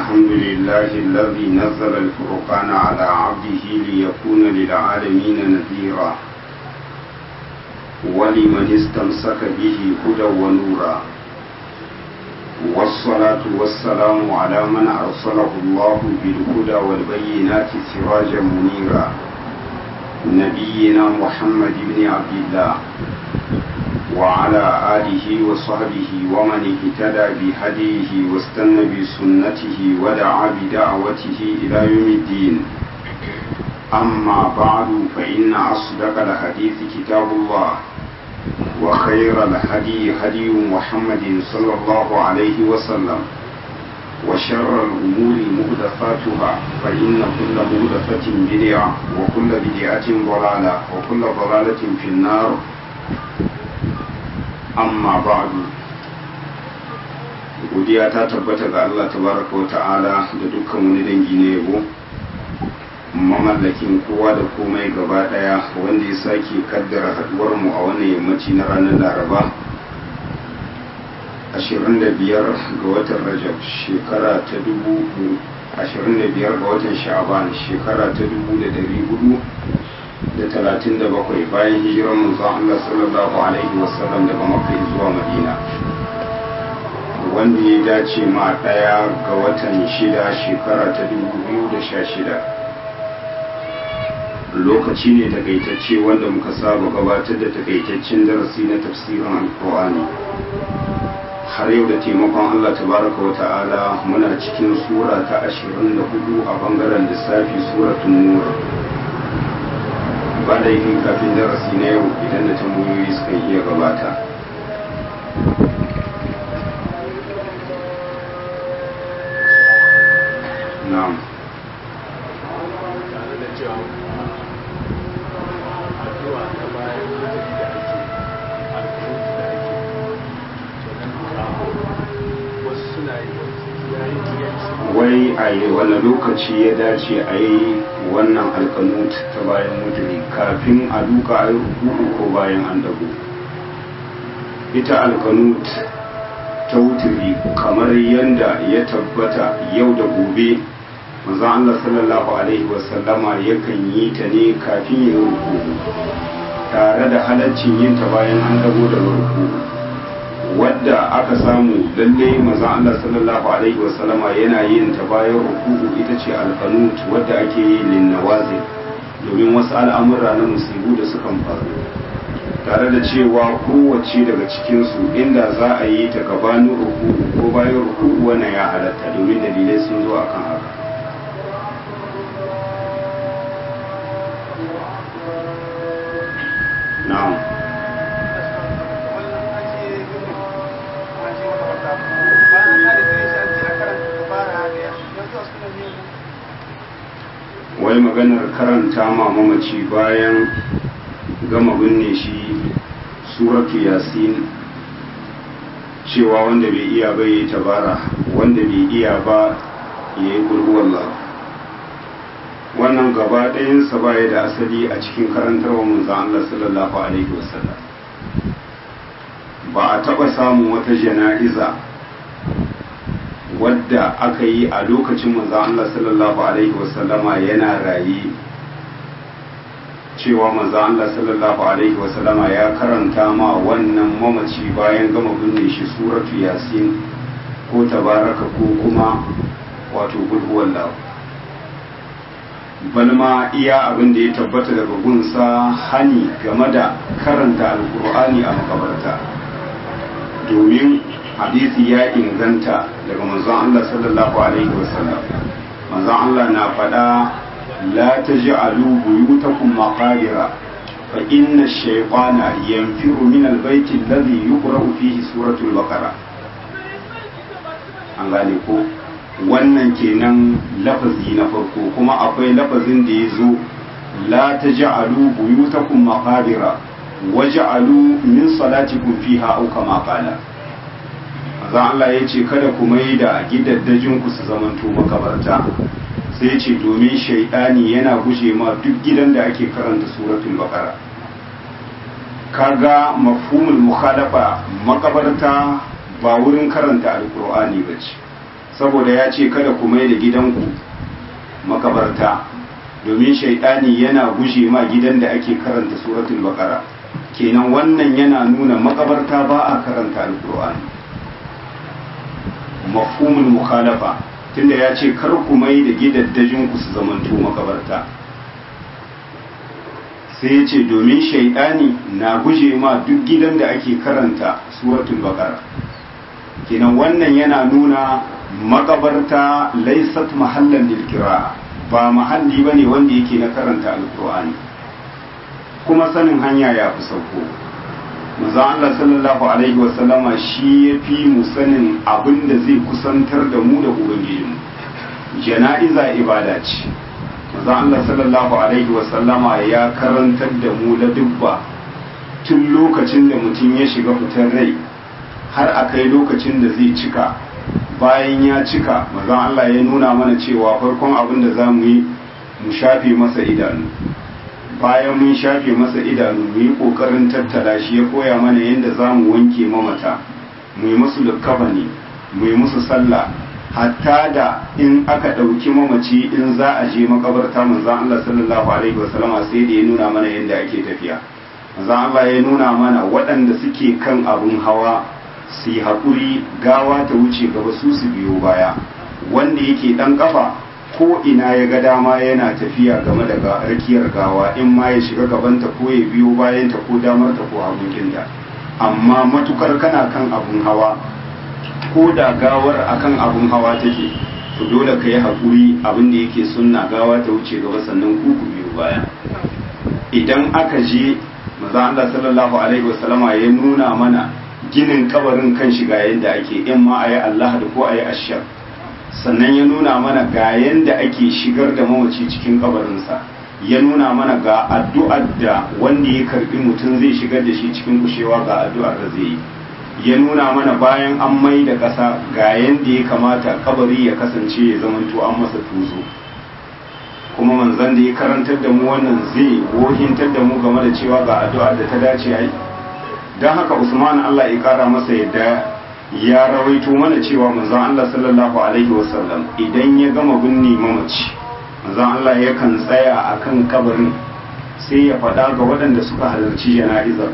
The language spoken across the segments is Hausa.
الحمد لله الذي نزل الفرقان على عبده ليكون للعالمين نذيرا ولمن استمسك به هدى ونورا والصلاة والسلام على من أرسله الله بالهدى والبينات سراجا منيرا نبينا محمد بن عبد الله وعلى آله وصحبه ومن اهتدى بهديه واستنى بسنته ودعا بدعوته إلى يوم الدين أما بعد فإن أصدق الحديث كتاب الله وخير الهدي هدي محمد صلى الله عليه وسلم وشر الأمور مهدفاتها فإن كل مهدفة بدعة وكل بدعة ضلالة وكل ضلالة في النار amma ba'du godiya ta tabbata ga Allah tabaraka wa ta'ala da dukkan wani dangi na yabo mamallakin kowa da komai gaba daya wanda ya sake kaddara haduwar mu a wannan yammaci na ranar laraba 25 ga watan rajab shekara ta 25 ga watan sha'aban shekara ta 1400 da talatin da bakwai bayan hijirar manzon Allah sallallahu alaihi wasallam daga Makka zuwa Madina wanda ya dace ma ɗaya ga watan shida shekara ta dubu biyu da sha shida lokaci ne takaitacce wanda muka saba gabatar da takaitaccen darasi na tafsirin alkur'ani har yau da taimakon Allah tabaraka wa ta'ala muna cikin sura ta ashirin da hudu a bangaren lissafi suratun nur ba da yin kafin darasi na yau idan da tambayoyi suka iya gabata na'am wai a yi wani lokaci ya dace a yi wannan alkanut ta bayan mutane kafin a duka a yi rukuku ko bayan an dago ita alkanut ta wuturi kamar yadda ya tabbata yau da gobe manzon Allah sallallahu alaihi wasallama yakan yi ta ne kafin ya yi rukuku tare da halaccin yin ta bayan an dago da rukuku wadda aka samu lalle maza Allah sallallahu alaihi wasallama yana yin ta bayan ruku'u ita ce alqanut wadda ake yi lin nawazi domin wasu al'amura na musibu da sukan faru tare da cewa kowace daga cikin su inda za a yi ta gabanin ruku'u ko bayan ruku'u wannan ya halatta domin dalilai sun zo akan haka na'am wai maganar karanta ma mamaci bayan gama binne shi suratu yasin cewa wanda bai iya ba ya tabara wanda bai iya ba ya yi gurguwallah wannan gaba ɗayansa ba ya da asali a cikin karantarwa manzan Allah sallallahu alaihi wasallam ba a taɓa samun wata jana'iza wadda aka yi a lokacin manzan Allah sallallahu Alaihi wasallama yana raye cewa manzan Allah sallallahu Alaihi wasallama ya karanta ma wannan mamaci bayan gama binne shi suratu yasin ko tabaraka ko kuma wato gulhuwallahu balma iya abin da ya tabbata daga gunsa hani game da karanta alkur'ani a makabarta domin hadisi ya inganta daga manzon Allah sallallahu alaihi wasallam manzon Allah na faɗa la taj'alu buyutakum maqabira fa inna ash-shaytana yanfiru min al-bayt alladhi yuqra'u fihi suratul baqara an gane ko wannan kenan lafazi na farko kuma akwai lafazin da ya zo la taj'alu buyutakum maqabira waj'alu min salatikum fiha aw kama qala zan Allah ya ce kada ku mai da gidaddajin ku su zamanto makabarta sai ce domin shaidani yana guje ma duk gidan da ake karanta suratul baqara kaga mafhumul mukhalafa makabarta ba wurin karanta alkur'ani ba ce saboda ya ce kada ku mai da gidanku makabarta domin shaidani yana guje ma gidan da ake karanta suratul baqara kenan wannan yana nuna makabarta ba a karanta alqur'ani mafhumul mukhalafa tunda ya ce kar ku mai da gidaddajin ku su zamanto makabarta sai ya ce domin shaidani na guje ma duk gidan da ake karanta suratul baqara kenan wannan yana nuna makabarta laisat mahallan lil ba mahalli bane wanda yake na karanta alqur'ani kuma sanin hanya ya fi sauko manzo Allah sallallahu alaihi wasallama shi ya fi mu sanin abin da zai kusantar da mu da ubangijinmu jana'iza ibada ce manzo Allah sallallahu alaihi wasallama ya karantar da mu la dubba tun lokacin da mutum ya shiga fitar rai har a kai lokacin da zai cika bayan ya cika manzo Allah ya nuna mana cewa farkon abin da za mu yi mu shafe masa idanu bayan mun shafe masa idanu mu yi ƙoƙarin tattala shi ya koya mana yadda za mu wanke mamata mu yi musu likkafani mu yi musu sallah hatta da in aka ɗauki mamaci in za a je makabarta manzan Allah sallallahu alaihi wasallama sai da ya nuna mana yadda ake tafiya manzan Allah ya nuna mana waɗanda suke kan abun hawa su yi haƙuri gawa ta wuce gaba su su biyo baya wanda yake ɗan ƙafa ko ina ya ga dama yana tafiya game da rakiyar gawa in ma ya shiga gabanta ko ya biyo bayanta ko damarta ko hagunkinta amma matukar kana kan abun hawa ko da gawar akan abun hawa take to dole ka yi haƙuri abin da yake sunna gawa ta wuce gaba sannan ku ku biyo baya idan aka je maza Allah sallallahu alaihi wasallama ya nuna mana ginin kabarin kan shiga yadda ake in ma a yi Allah da ko a yi ashar sannan ya nuna mana ga yadda ake shigar da mamaci cikin kabarinsa ya nuna mana ga addu'ar da wanda ya karbi mutum zai shigar da shi cikin kushewa ga addu'ar da zai yi ya nuna mana bayan an mai da ƙasa ga yadda ya kamata kabari ya kasance ya zamanto an masa tuzo kuma manzan da ya karantar da mu wannan zai wohintar da mu game da cewa ga addu'ar da ta dace a yi don haka usman allah ya kara masa yadda ya rawaito mana cewa manzon Allah sallallahu alaihi wasallam idan ya gama binne mamaci manzon Allah yakan tsaya akan kabarin sai ya faɗa ga waɗanda suka halarci jana'izar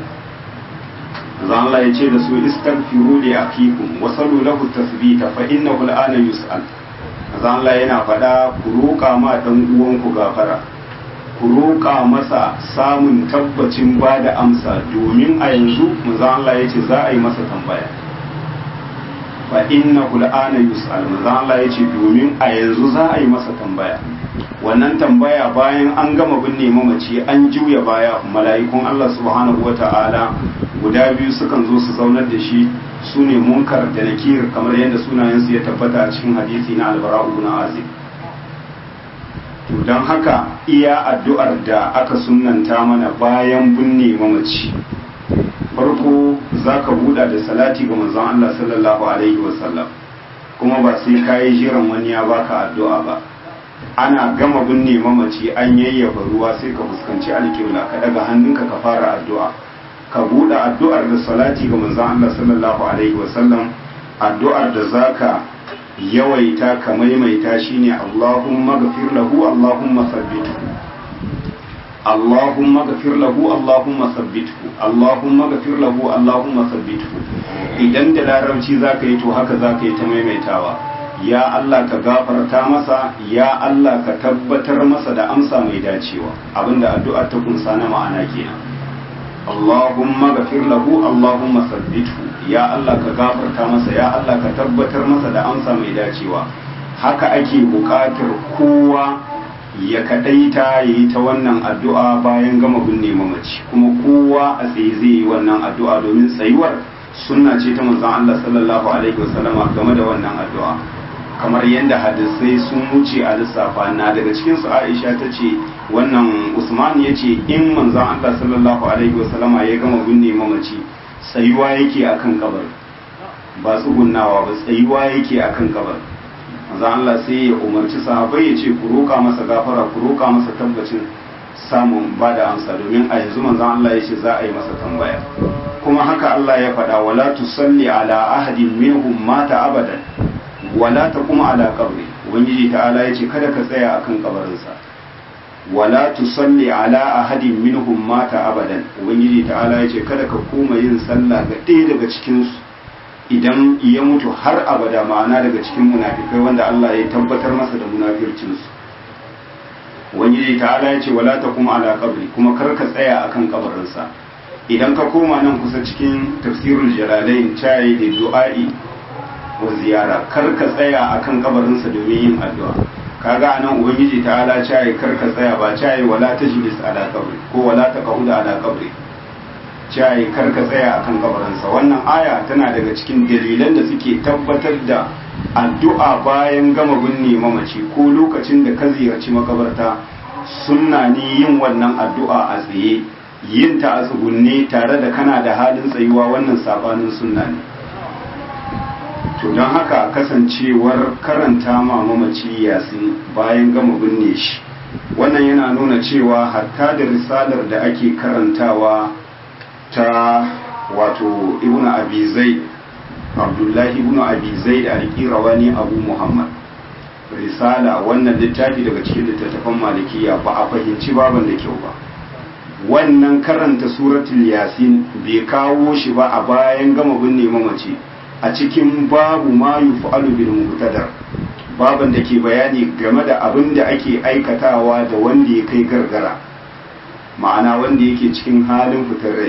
manzon Allah ya ce da su istaghfiru li akikum wa sallu lahu tasbita fa innahu al'ana yus'al manzon Allah yana faɗa ku roƙa ma dan uwanku gafara ku roƙa masa samun tabbacin ba da amsa domin a yanzu manzon Allah ya ce za a yi masa tambaya fa inna al'ana yus'al manzo Allah yace domin a yanzu za a yi masa tambaya wannan tambaya bayan an gama binne mamaci an juya baya mala'ikun Allah subhanahu wata'ala guda biyu sukan zo su zaunar da shi su ne munkar da nakir kamar yadda sunayensu ya tabbata a cikin hadisi na albara'u ibn azib to don haka iya addu'ar da aka sunnanta mana bayan binne mamaci farko za ka buɗa da salati ga manzon Allah sallallahu alaihi wasallam kuma ba sai ka yi jiran wani ya baka addu'a ba ana gama binne mamaci an yayyafa ruwa sai ka fuskanci alƙibla ka daga hannunka ka fara addu'a ka buɗe addu'ar da salati ga manzon Allah sallallahu alaihi wasallam addu'ar da zaka yawaita ka maimaita shine Allahumma ghafir lahu Allahumma sabbithu اللهم اغفر له اللهم ثبته اللهم اغفر له اللهم ثبته idan da larabci zaka yi to haka zaka yi ta maimaitawa ya Allah ka gafarta masa ya Allah ka tabbatar masa da amsa mai dacewa abinda addu'a ta kunsa na ma'ana kenan Allahumma ghafir lahu Allahumma thabbithu ya Allah ka gafarta masa ya Allah ka tabbatar masa da amsa mai dacewa haka ake buƙatar kowa ya kadaita ya yi ta wannan addu'a bayan gama binne mamaci kuma kowa a tsaye zai yi wannan addu'a domin tsayuwar sunna ce ta manzon Allah sallallahu alaihi wasallama game da wannan addu'a kamar yadda hadisai sun wuce a lissafa na daga cikin su Aisha ta ce wannan Usman ya ce in manzon Allah sallallahu alaihi wasallama ya gama binne mamaci tsayuwa yake akan kabar ba tsugunnawa ba tsayuwa yake akan kabar manzo Allah sai ya umarci sahabbai ya ce ku roƙa masa gafara ku roƙa masa tabbacin samun ba da amsa domin a yanzu manzo Allah ya ce za a yi masa tambaya kuma haka Allah ya faɗa wala tusalli ala ahadin minhum mata abadan wala ta kuma ala kabri ubangiji ta'ala ya ce kada ka tsaya akan kabarinsa wala tusalli ala ahadin minhum mata abadan ubangiji ta'ala ya ce kada ka koma yin sallah ga ɗaya daga cikinsu idan ya mutu har abada ma'ana daga cikin munafikai wanda Allah ya tabbatar masa da munafircinsu ubangiji ta'ala ya ce wala ta kuma ala kabri kuma kar ka tsaya akan kabarinsa idan ka koma nan kusa cikin tafsirul jalalain cayi da du'a'i wa ziyara kar ka tsaya akan kabarinsa domin yin addu'a kaga anan ubangiji ta'ala cayi kar ka tsaya ba cayi wala tajlis ala kabri ko wala taquda ala kabri cayi kar ka tsaya akan kabarinsa wannan aya tana daga cikin dalilan da suke tabbatar da addu'a bayan gama binne mamaci ko lokacin da ka ziyarci makabarta sunna ne yin wannan addu'a a tsaye yin ta a tsugunne tare da kana da halin tsayuwa wannan sabanin sunna ne to don haka kasancewar karanta ma mamaci yasin bayan gama binne shi wannan yana nuna cewa hatta da risalar da ake karantawa ta wato ibnu abi zaid abdullahi ibnu abi zaid al-qirawani abu muhammad risala wannan littafi daga cikin littattafan malikiya ba a fahimci baban da kyau ba wannan karanta suratul yasin bai kawo shi ba a bayan gama binne mamaci a cikin babu ma yuf'alu bil muqtadar baban da ke bayani game da abin da ake aikatawa da wanda ya kai gargara ma'ana wanda yake cikin halin fitar rai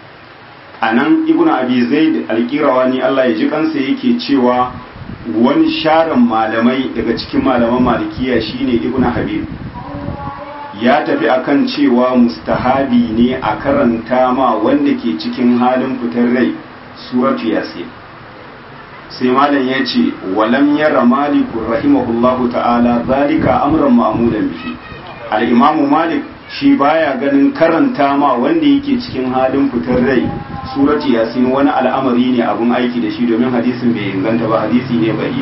a nan ibn abi zaid alƙirawani Allah ya ji kansa yake cewa wani sharan malamai daga cikin malaman malikiya shine ibn habib ya tafi akan cewa mustahabi ne a karanta ma wanda ke cikin halin fitar rai suratu yasin sai malam ya ce walam yara maliku rahimahullahu ta'ala zalika amran ma'mulan bihi al-imamu malik shi baya ganin karanta ma wanda yake cikin halin fitar rai surati yasin wani al'amari ne abun aiki da shi domin hadisin bai inganta ba hadisi ne bai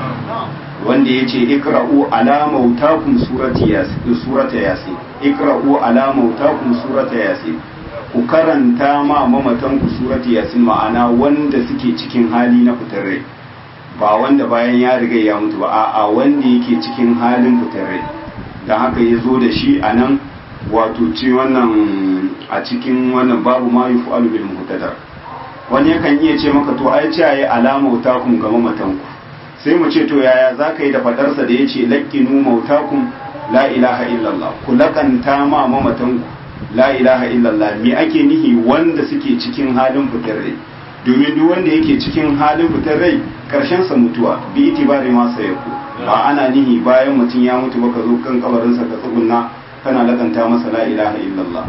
wanda ya ce ikra'u ala mautakum surati yasin surata yasin ikra'u ala mautakum surata yasin ku karanta ma mamatan ku surati yasin ma'ana wanda suke cikin hali na fitar rai ba wanda bayan ya riga ya mutu ba a'a wanda yake cikin halin fitar rai dan haka ya zo da shi a nan wato ci wannan a cikin wannan babu ma yi fu'alu bil muhtadar wani yakan iya ce maka to ai ce ayi alama mautakum ga mamatanku sai mu ce to yaya zaka yi da fadarsa da yace laqinu mautakum la ilaha illallah ku lakanta ma mamatanku la ilaha illallah me ake nihi wanda suke cikin halin fitar rai domin duk wanda yake cikin halin fitar rai karshen sa mutuwa bi itibari ma sayaku ba ana nihi bayan mutum ya mutu baka zo kan kabarinsa ka tsugunna kana lakanta masa la ilaha illallah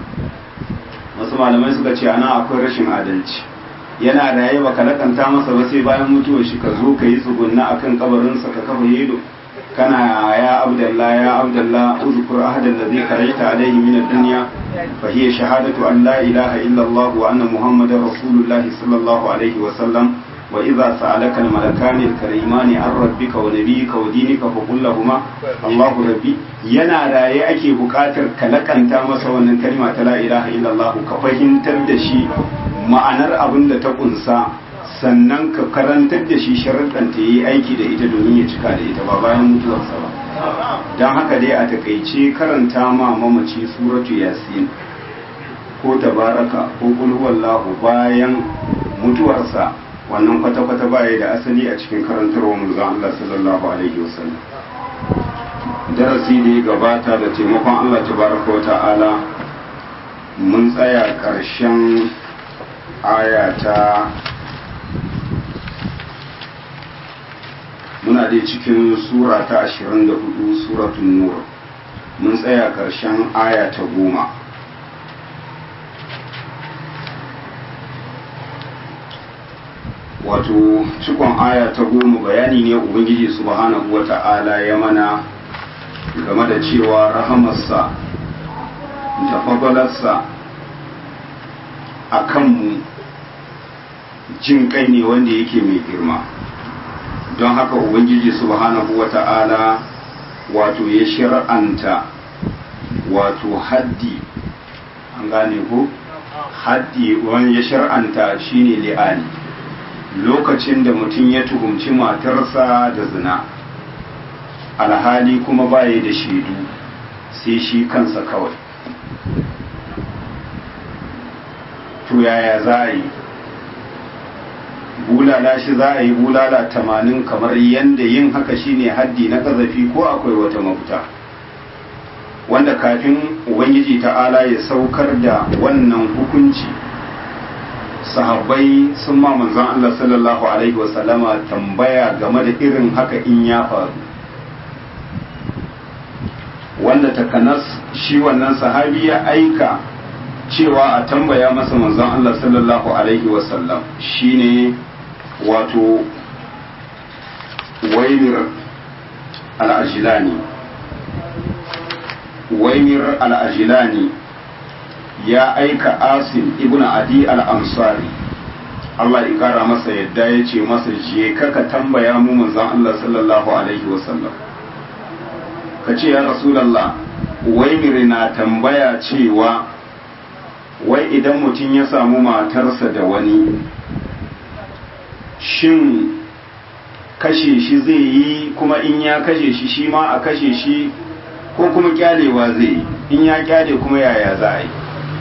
wasu malamai suka ce ana akwai rashin adalci yana raye baka lakanta masa ba sai bayan mutuwar shi ka zo ka yi tsugunna akan kabarinsa ka kafa yedo kana ya abdallah ya abdallah uzkur ahadan ladhi karaita alayhi min ad-dunya fa hiya shahadatu an la ilaha illallah wa anna muhammadar rasulullahi sallallahu alaihi wa sallam وإذا سألك الملكان الكريمان عن ربك ونبيك ودينك فقل لهما الله ربي yana raye ake buƙatar ka lakanta masa wannan kalma ta la ilaha illallah ka fahimtar da shi ma'anar abin da ta kunsa sannan ka karantar da shi sharuɗan ta yi aiki da ita domin ya cika da ita ba bayan mutuwarsa ba don haka dai a takaice karanta ma mamaci suratu yasin ko tabaraka ko kulhuwallahu bayan mutuwarsa wannan kwata-kwata baya da asali a cikin karantarwa manzon Allah sallallahu alaihi wasallam darasi da ya gabata da taimakon Allah tabaraka wa ta'ala mun tsaya ƙarshen aya ta muna dai cikin sura ta 24 suratun nur mun tsaya ƙarshen aya ta goma wato cikon aya ta goma bayani ne ubangiji subhanahu wa ta'ala ya mana game da cewa rahamarsa da fadalarsa a kanmu jin kai ne wanda yake mai girma don haka ubangiji subhanahu wa ta'ala wato ya shir'anta wato haddi an gane ko haddi wani ya shir'anta shine li'ani lokacin da mutum ya tuhumci matarsa da zina alhali kuma baya da shaidu sai shi kansa kawai to yaya za a yi bulala shi za a yi bulala tamanin kamar yadda yin haka shine haddi na ƙazafi ko akwai wata mafita wanda kafin ubangiji ta'ala ya saukar da wannan hukunci sahabbai sun ma manzon Allah sallallahu alaihi wasallama tambaya game da irin haka in ya faru wanda takanas shi wannan sahabi ya aika cewa a tambaya masa manzon Allah sallallahu alaihi wasallam shine wato waimir al-ajilani waimir al-ajilani ya aika asim ibn adi al-ansari Allah ya kara masa yadda ya ce masa je kaka tambaya mu manzon Allah sallallahu alaihi wasallam ka ce ya rasulallah waimir na tambaya cewa wai idan mutum ya samu matarsa da wani shin kashe shi zai yi kuma in ya kashe shi shi ma a kashe shi ko kuma kyalewa zai yi in ya kyale kuma yaya za a yi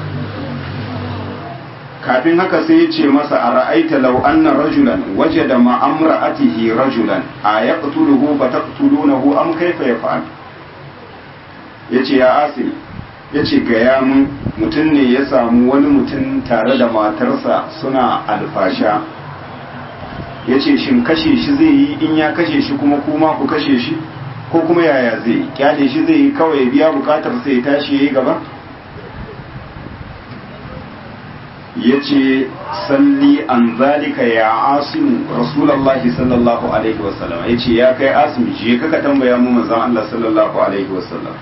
kafin haka sai ya ce masa a ra'aita lau anna rajulan waje da ma'amra'atihi rajulan a ya ƙutuluhu ba ta ƙutulunahu am kaifa ya fa'al ya ce ya asiri ya ce gaya mun mutum ne ya samu wani mutum tare da matarsa suna alfasha ya ce shin kashe shi zai yi in ya kashe shi kuma kuma ku kashe shi ko kuma yaya zai yi kyale shi zai yi kawai biya bukatar sai ya tashi ya yi gaba ya ce salli an zalika ya asimu rasulallah sallallahu alaihi wasallam ya ce ya kai asimu je kaka tambaya mu manzon Allah sallallahu alaihi wasallam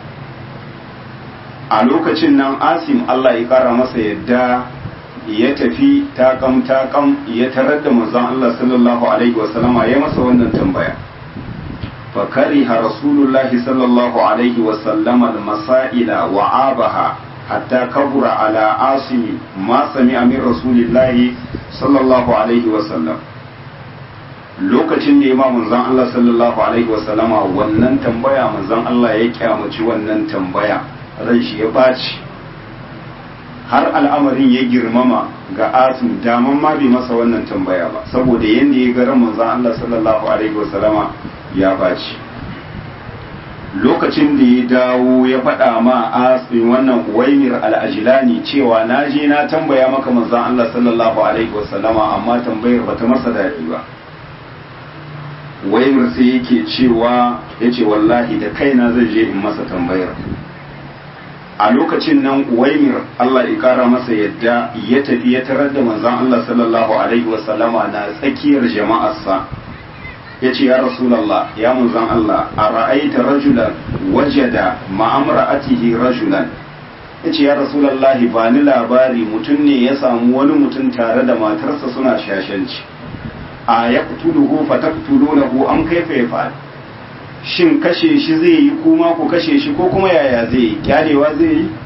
a lokacin nan asim Allah ya kara masa yadda ya tafi takam takam ya tarar da manzon Allah sallallahu alaihi wasallama ya masa wannan tambaya fa kariha rasulullahi sallallahu alaihi wasallama al-masaila wa abaha hatta kabura ala asimi ma sami'a min rasulillahi sallallahu alaihi wasallam lokacin da imam manzon Allah sallallahu alaihi wasallama wannan tambaya manzon Allah ya kyamaci wannan tambaya ran shi ya baci har al'amarin ya girmama ga asim daman ma bai masa wannan tambaya ba saboda yadda ya ga ran manzon Allah sallallahu alaihi wasallama ya baci lokacin da ya dawo ya faɗa ma asim wannan uwaimir al'ajilani cewa na je na tambaya maka manzon Allah sallallahu alaihi wasallama amma tambayar bata masa daɗi ba waimir sai yake cewa ya ce wallahi da kaina zai je in masa tambayar a lokacin nan uwaimir Allah ya kara masa yadda ya tafi ya tarar da manzon Allah sallallahu alaihi wasallama na tsakiyar jama'arsa ya ce ya rasulallah ya manzon Allah a ra'aita rajulan wajada ma'amra'atihi rajulan ya ce ya rasulallah ba ni labari mutum ne ya samu wani mutum tare da matarsa suna shashanci a ya kutuluhu fa taqtulunahu am kaifa yaf'al shin kashe shi zai yi kuma ku kashe shi ko kuma yaya zai yi kyalewa zai yi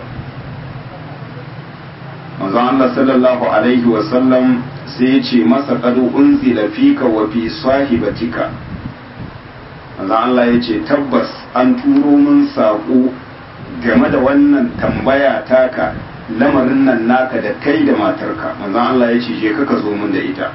manzon Allah sallallahu alaihi wa sallam sai ya ce masa qad unzila fika wa fi sahibatika manzon Allah ya ce tabbas an turo min saƙo game da wannan tambaya taka lamarin nan naka da kai da matarka manzon Allah ya ce je ka zo min da ita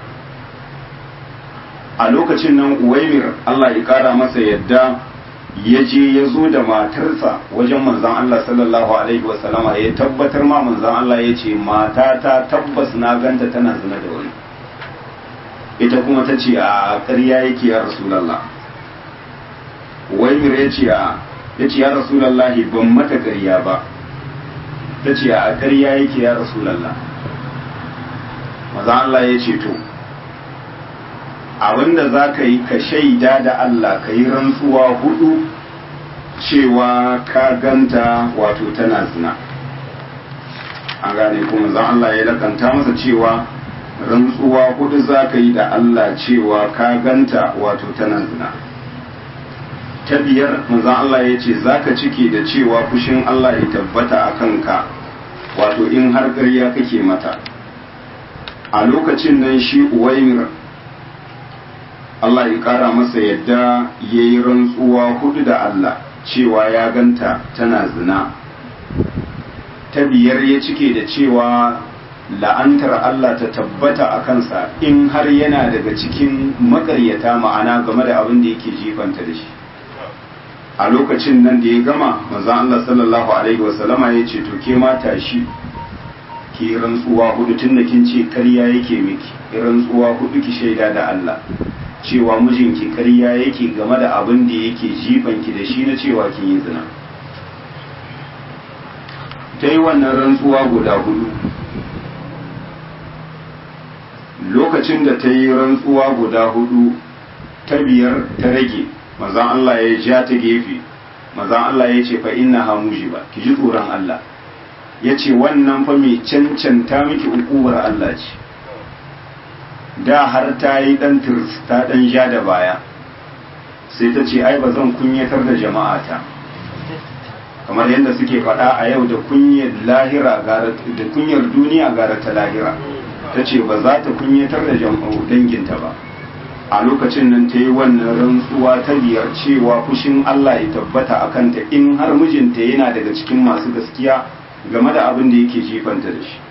a lokacin nan uwaimir Allah ya kara masa yadda ya je ya zo da matarsa wajen manzan Allah sallallahu alaihi wasallama ya tabbatar ma manzan Allah ya ce mata ta tabbas na ganta tana zina da wani ita kuma ta ce a ƙarya yake ya rasulallah uwaimir ya ce a ya ce ya rasulallah ban mata ƙarya ba ta ce a ƙarya yake ya rasulallah manzan Allah ya ce to abinda za ka yi ka shaida da Allah ka yi rantsuwa hudu cewa ka ganta wato tana zina an gane kuma zan Allah ya lakanta masa cewa rantsuwa hudu za ka yi da Allah cewa ka ganta wato tana zina ta biyar manzan Allah ya ce za ka cike da cewa fushin Allah ya tabbata a kanka wato in har ƙarya kake mata a lokacin nan shi uwaimir Allah ya kara masa yadda ya yi rantsuwa hudu da Allah cewa ya ganta tana zina ta biyar ya cike da cewa la'antar Allah ta tabbata a kansa in har yana daga cikin makaryata ma'ana game da abin da yake jifanta da shi a lokacin nan da ya gama manzon Allah sallallahu alaihi wasallama ya ce to ke mata shi ki rantsuwa hudu tun da kin ce karya yake miki rantsuwa hudu ki shaida da Allah cewa mijinki karya yake game da abin da yake jifanki da shi na cewa kin yi zina ta yi wannan rantsuwa guda hudu lokacin da ta yi rantsuwa guda hudu ta biyar ta rage mazan Allah ya ja ta gefe mazan Allah ya ce fa inna ha ba ki ji tsoron Allah ya ce wannan fa mai cancanta miki ukubar Allah ce da har ta yi dan tirs ta dan ja da baya sai ta ce ai ba zan kunyatar da jama'ata kamar yadda suke faɗa a yau da kunyar lahira da kunyar duniya gara ta lahira ta ce ba za ta kunyatar da jama'u danginta ba a lokacin nan ta yi wannan rantsuwa ta biyar cewa fushin Allah ya tabbata a kanta in har mijinta yana daga cikin masu gaskiya game da abin da yake jifanta da shi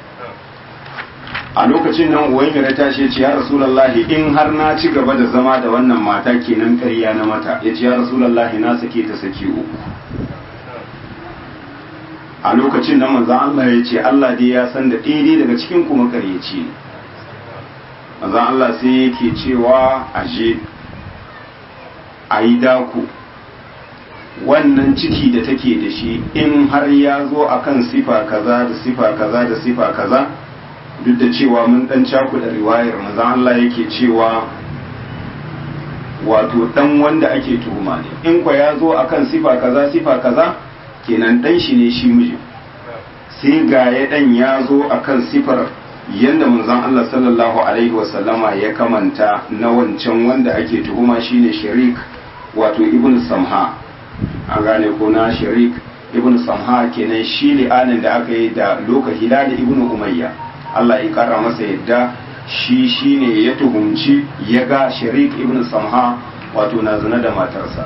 a lokacin nan uwaimira ta ce ya rasulallahi in har na ci gaba da zama da wannan mata kenan karya na mata ya ce ya rasulallahi na sake ta saki uku a lokacin nan manzan Allah ya ce Allah dai ya san da ɗaya daga cikin kuma karyaci ne manzan Allah sai yake cewa aje a yi dako wannan ciki da take da shi in har ya zo akan sifa kaza da sifa kaza da sifa kaza duk da cewa mun dan cakuɗa riwayar manzan Allah yake cewa wato dan wanda ake tuhuma ne in kwa ya zo akan sifa kaza sifa kaza kenan dan shi ne shi mijin sai ga ya dan ya zo akan sifar yadda manzon Allah sallallahu alaihi wasallama ya kamanta na wancan wanda ake tuhuma shine sharik wato ibn samha an gane ko na sharik ibn samha kenan shi li'anin da aka yi da loka hilal ibn umayya Allah ya kara masa yadda shi shine ya tuhumci ya ga sharik ibn samha wato na zina da matarsa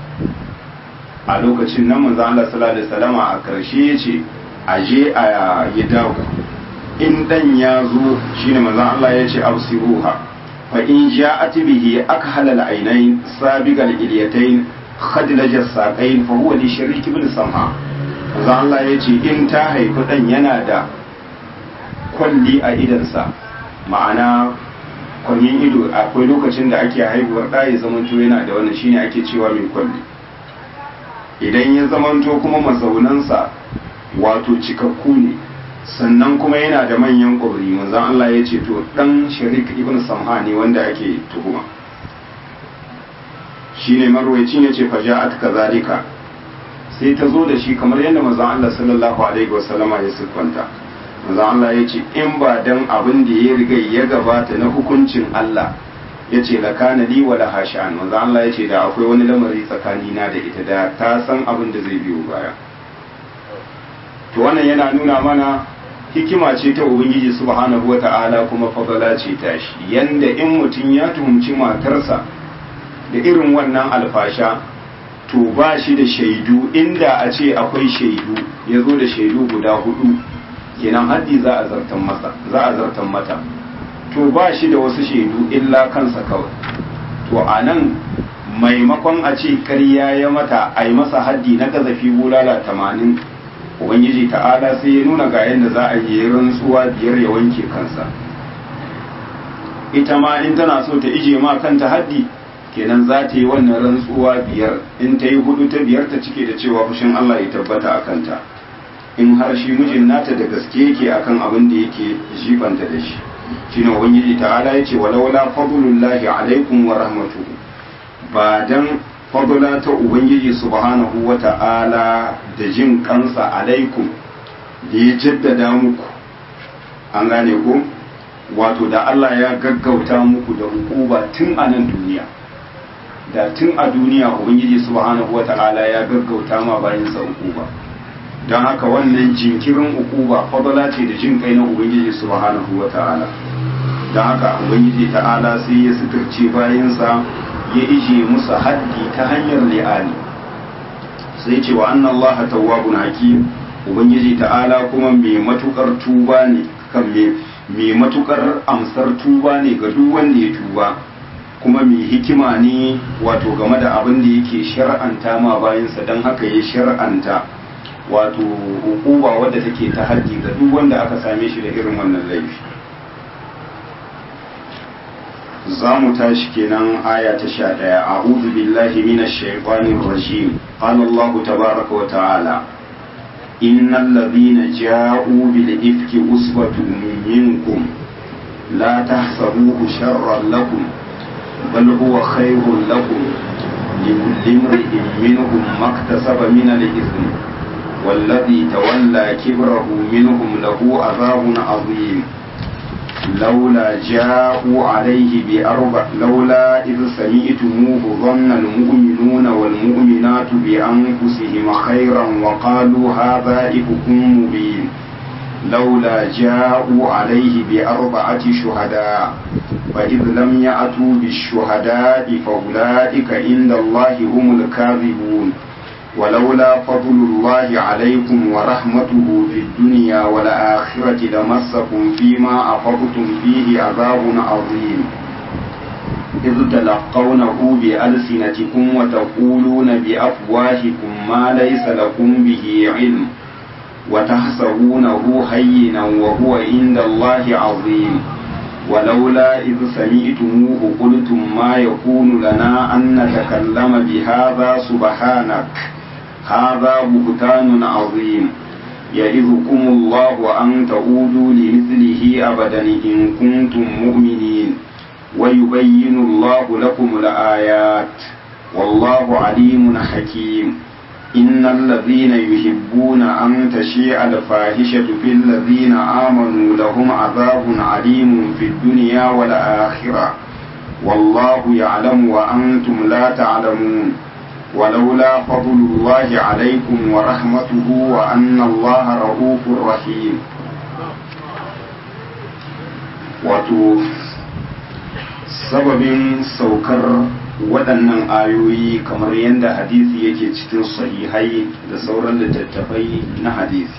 a lokacin nan manzo Allah sallallahu alaihi wasallam a karshe yace aje a yi dawo in dan ya zo shine manzo Allah yace absiruha fa in ja'at bihi akhal al-aynayn sabiqal ilyatayn khadlaj as-saqayn fa huwa li sharik ibn samha manzo Allah yace in ta haifi dan yana da kwalli a idansa ma'ana kwallin ido akwai lokacin da ake haihuwar ɗaya zamanto yana da wannan shine ake cewa mai kwalli idan ya zamanto kuma mazaunansa wato cikakku ne sannan kuma yana da manyan ƙwari manzan Allah ya ce to ɗan sharik ibn samha ne wanda ake tuhuma shi ne marwacin ya ce faja'at kazalika sai ta zo da shi kamar yadda manzan Allah sallallahu alaihi wasallama ya siffanta manzan Allah ya ce in ba dan abin da ya riga ya gabata na hukuncin Allah ya ce la kana li wala hashan manzo Allah ya ce da akwai wani lamari tsakani na da ita da ta san abin da zai biyo baya to wannan yana nuna mana hikima ce ta ubangiji subhanahu wata'ala kuma fadala ce ta shi yanda in mutum ya tuhumci matarsa da irin wannan alfasha to ba shi da shaidu inda a ce akwai shaidu ya zo da shaidu guda hudu kenan haddi za a zartan masa za a zartan mata to ba shi da wasu shaidu illa kansa kawai to a nan maimakon a ce karya ya mata a yi masa haddi na gazafi bulala tamanin ubangiji ta'ala sai ya nuna ga yadda za a yi rantsuwa biyar ya wanke kansa ita ma in tana so ta ije ma kanta haddi kenan za ta yi wannan rantsuwa biyar in ta yi hudu ta biyar ta cike da cewa fushin Allah ya tabbata a kanta in har shi mijin nata da gaske yake akan abin da yake jibanta da shi shine ubangiji ta'ala yace walaula fadlullahi alaikum wa rahmatuhu ba dan fadla ta ubangiji subhanahu wa ta'ala da jin kansa alaikum da ya jaddada muku an gane ku wato da Allah ya gaggauta muku da hukuba tun a nan duniya da tun a duniya ubangiji subhanahu wa ta'ala ya gaggauta ma bayan sa hukuba don haka wannan jinkirin ukuba fadala ce da jin kai na ubangiji subhanahu wa ta'ala don haka ubangiji ta'ala sai ya suturce bayansa ya ije musu haddi ta hanyar li'ani sai ce wa annan Allah tawwabun hakim ubangiji ta'ala kuma mai matukar tuba ne kan mai matukar amsar tuba ne ga duk wanda ya tuba kuma mai hikima ne wato game da abin da yake shar'anta ma bayansa don haka ya shar'anta wato hukuma wadda take ta haddi ga duk wanda aka same shi da irin wannan laifi za mu tashi kenan aya ta sha ɗaya a billahi minash shaitanir rajim qala Allah tabaraka wa ta'ala innal ladhina ja'u bil ifki usbatun minkum la tahsabuhu sharran lakum bal huwa khairun lakum likulli imrin minhum maktasaba min al-ithm والذي تولى كبره منهم له عذاب عظيم لولا جاءوا عليه بأربع لولا إذ سمعتموه ظن المؤمنون والمؤمنات بأنفسهم خيرا وقالوا هذا إفك مبين لولا جاءوا عليه بأربعة شهداء فإذ لم يأتوا بالشهداء فأولئك عند الله هم الكاذبون ولولا فضل الله عليكم ورحمته في الدنيا والآخرة لمسكم فيما أفضتم فيه عذاب عظيم إذ تلقونه بألسنتكم وتقولون بأفواهكم ما ليس لكم به علم وتحسبونه هينا وهو عند الله عظيم ولولا إذ سمعتموه قلتم ما يكون لنا أن نتكلم بهذا سبحانك هذا بهتان عظيم يعظكم الله أن تعودوا لمثله أبدا إن كنتم مؤمنين ويبين الله لكم الآيات والله عليم حكيم إن الذين يحبون أن تشيع الفاحشة في الذين آمنوا لهم عذاب عليم في الدنيا والآخرة والله يعلم وأنتم لا تعلمون ولولا فضل الله عليكم ورحمته وأن الله رؤوف رحيم wato sababin saukar waɗannan ayoyi kamar yadda hadisi yake cikin sahihai da sauran littattafai na hadisi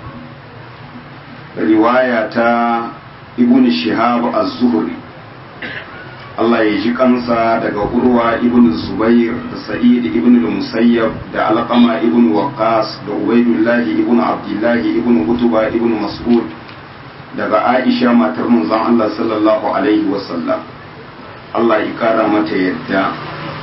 riwaya ta ibn shihab az-zuhri Allah ya ji kansa daga urwa ibn zubair da sa'id ibn musayyab da alqama ibn waqas da ubaidullah ibn abdullah ibn utuba ibn mas'ud daga aisha matar manzon Allah sallallahu alaihi wasallam Allah ya kara mata yadda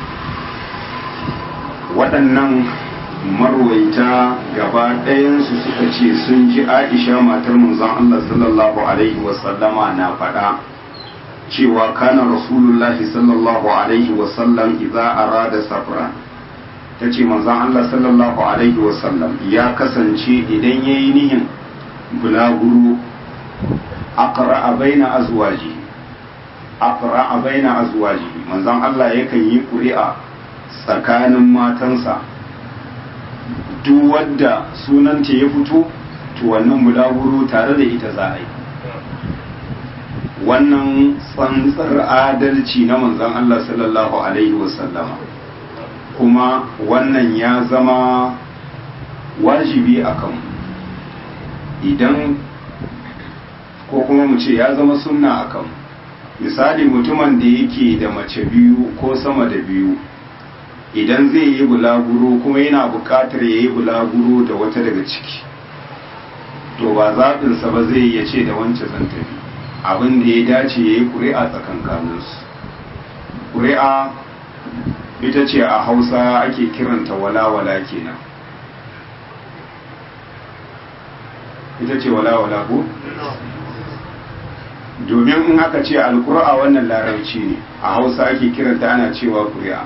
waɗannan marwaita gaba ɗayansu suka ce sun ji aisha matar manzon Allah sallallahu alaihi wasallama na faɗa cewa kana rasulullahi sallallahu alaihi wasallam idza arada safra ta ce manzon Allah sallallahu alaihi wasallam ya kasance idan yayi nihin bulaguro aqra'a baina azwaji aqra'a baina azwaji manzon Allah yakan yi ƙuri'a tsakanin matansa duk wadda sunanta ya fito to wannan bulaguro tare da ita za a yi wannan tsantsar adalci na manzon Allah sallallahu alaihi wasallama kuma wannan ya zama wajibi a kan idan ko kuma mu ce ya zama sunna a kan misali mutumin da yake da mace biyu ko sama da biyu idan zai yi bulaguro kuma yana buƙatar ya yi bulaguro da wata daga ciki to ba zaɓinsa ba zai iya ce da wancan zan tafi abin da ya dace ya yi ƙuri'a tsakankaninsu ƙuri'a ita ce a hausa ake kiranta walawala kenan ita ce walawala ko? domin in aka ce alƙura wannan larabci ne a hausa ake kiranta ana cewa ƙuri'a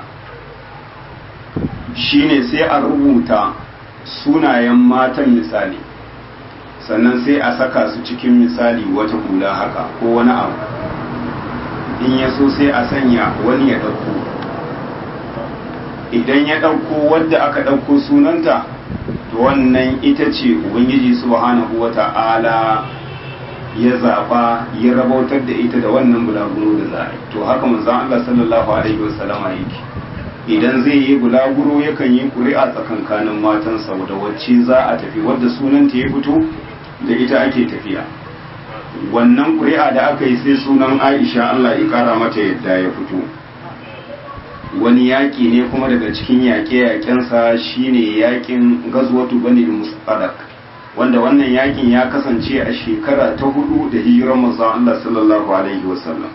shine sai a rubuta sunayen matan misali sannan sai a saka su cikin misali wata hula haka ko wani abu in ya so sai a sanya wani ya ɗauko idan ya ɗauko wadda aka ɗauko sunanta to to wannan ita ce ubangiji subhanahu wata'ala ya zaɓa ya rabautar da ita da wannan bulaguro da za a yi to haka manzon Allah sallallahu alaihi wasallama yake idan zai yi bulaguro yakan yi ƙuri'a tsakankanin matansa da wacce za a tafi wadda sunanta ya fito da ita ake tafiya wannan ƙuri'a da aka yi sai sunan Aisha Allah ya ƙara mata yadda ya fito wani yaƙi ne kuma daga cikin yaƙe-yaƙensa shine yaƙin gazwatu bani mustalak wanda wannan yaƙin ya kasance a shekara ta hudu da hijirar manzon Allah sallallahu alaihi wasallam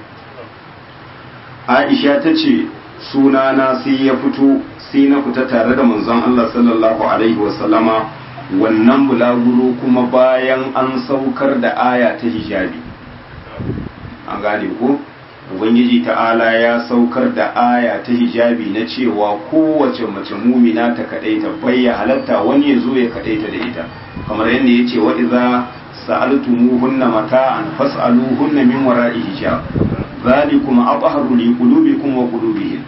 Aisha ta ce sunana sai ya fito sai na fita tare da manzon Allah sallallahu alaihi wasallama wannan bulaguro kuma bayan an saukar da aya ta hijabi an gane ko ubangiji ta'ala ya saukar da aya ta hijabi na cewa kowace mace mumina ta kadaita bayya halatta wani ya zo ya kadaita da ita kamar yadda ya ce wa iza sa'altumuhunna mata'an fas'aluhunna min wara'i hijab zalikum abharu li qulubikum wa qulubihim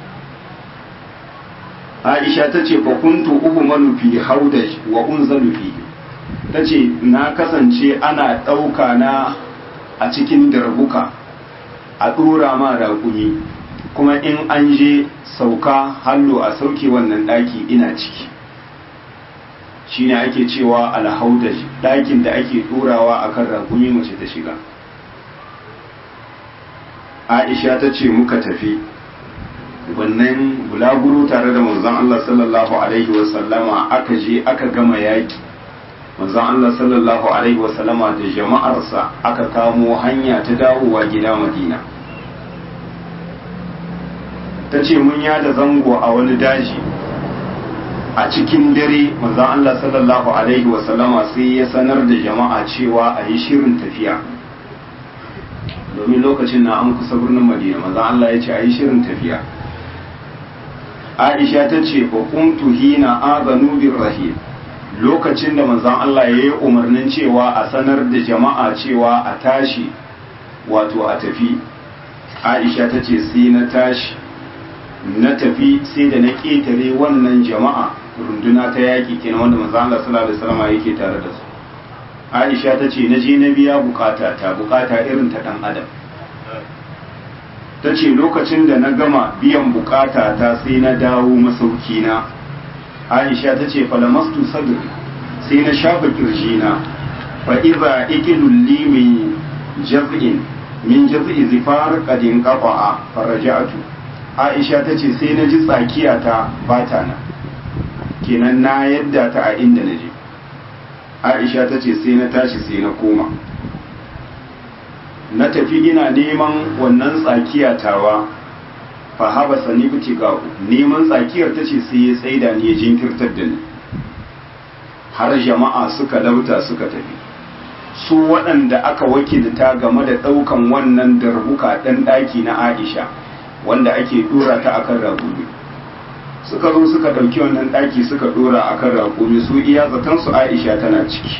Aisha ta ce fa kuntu uhmalu fi haudaj wa unzalu fi ta ce na kasance ana ɗauka na a cikin darbuka a ɗora ma raƙumi kuma in an je sauka hallo a sauke wannan ɗaki ina ciki shine ake cewa alhaudaj ɗakin da ake ɗorawa a kan raƙumi mace ta shiga aisha ta ce muka tafi wannan bulaguro tare da manzon Allah sallallahu alaihi wasallama aka je aka gama yaƙi manzon Allah sallallahu alaihi wasallama da jama'arsa aka kamo hanya ta dawowa gida Madina ta ce mun yada zango a wani daji a cikin dare manzon Allah sallallahu alaihi wasallama sai ya sanar da jama'a cewa a yi shirin tafiya domin lokacin na an kusa birnin Madina manzon Allah ya ce a yi shirin tafiya Aisha ta ce fa kuntu hina azanu bir rahim lokacin da manzon Allah ya yi umarnin cewa a sanar da jama'a cewa a tashi wato a tafi Aisha ta ce sai na tashi na tafi sai da na ƙetare wannan jama'a runduna ta yaƙi kenan wanda manzon Allah sallallahu alaihi wasallam yake tare da su Aisha ta ce na je na biya bukata ta bukata irin ta dan adam ta ce lokacin da na gama biyan bukata ta sai na dawo masauki na aisha ta ce falamastu sadri sai na shafa kirjina fa iza ikilul li min jaz'in min jaz'i zifar qadin qafa'a faraja'tu aisha ta ce sai na ji tsakiya ta bata na kenan na yadda ta a inda na je aisha ta ce sai na tashi sai na koma na tafi ina neman wannan tsakiya tawa fa haba sani kuti ga neman tsakiyar ta ce sai ya tsaida ni ya jinkirtar da ni har jama'a suka lauta suka tafi su waɗanda aka wakilta game da ɗaukan wannan darbuka ɗan ɗaki na aisha wanda ake ɗora ta akan ragumi suka zo suka ɗauki wannan ɗaki suka ɗora akan ragumi su iya zaton su aisha tana ciki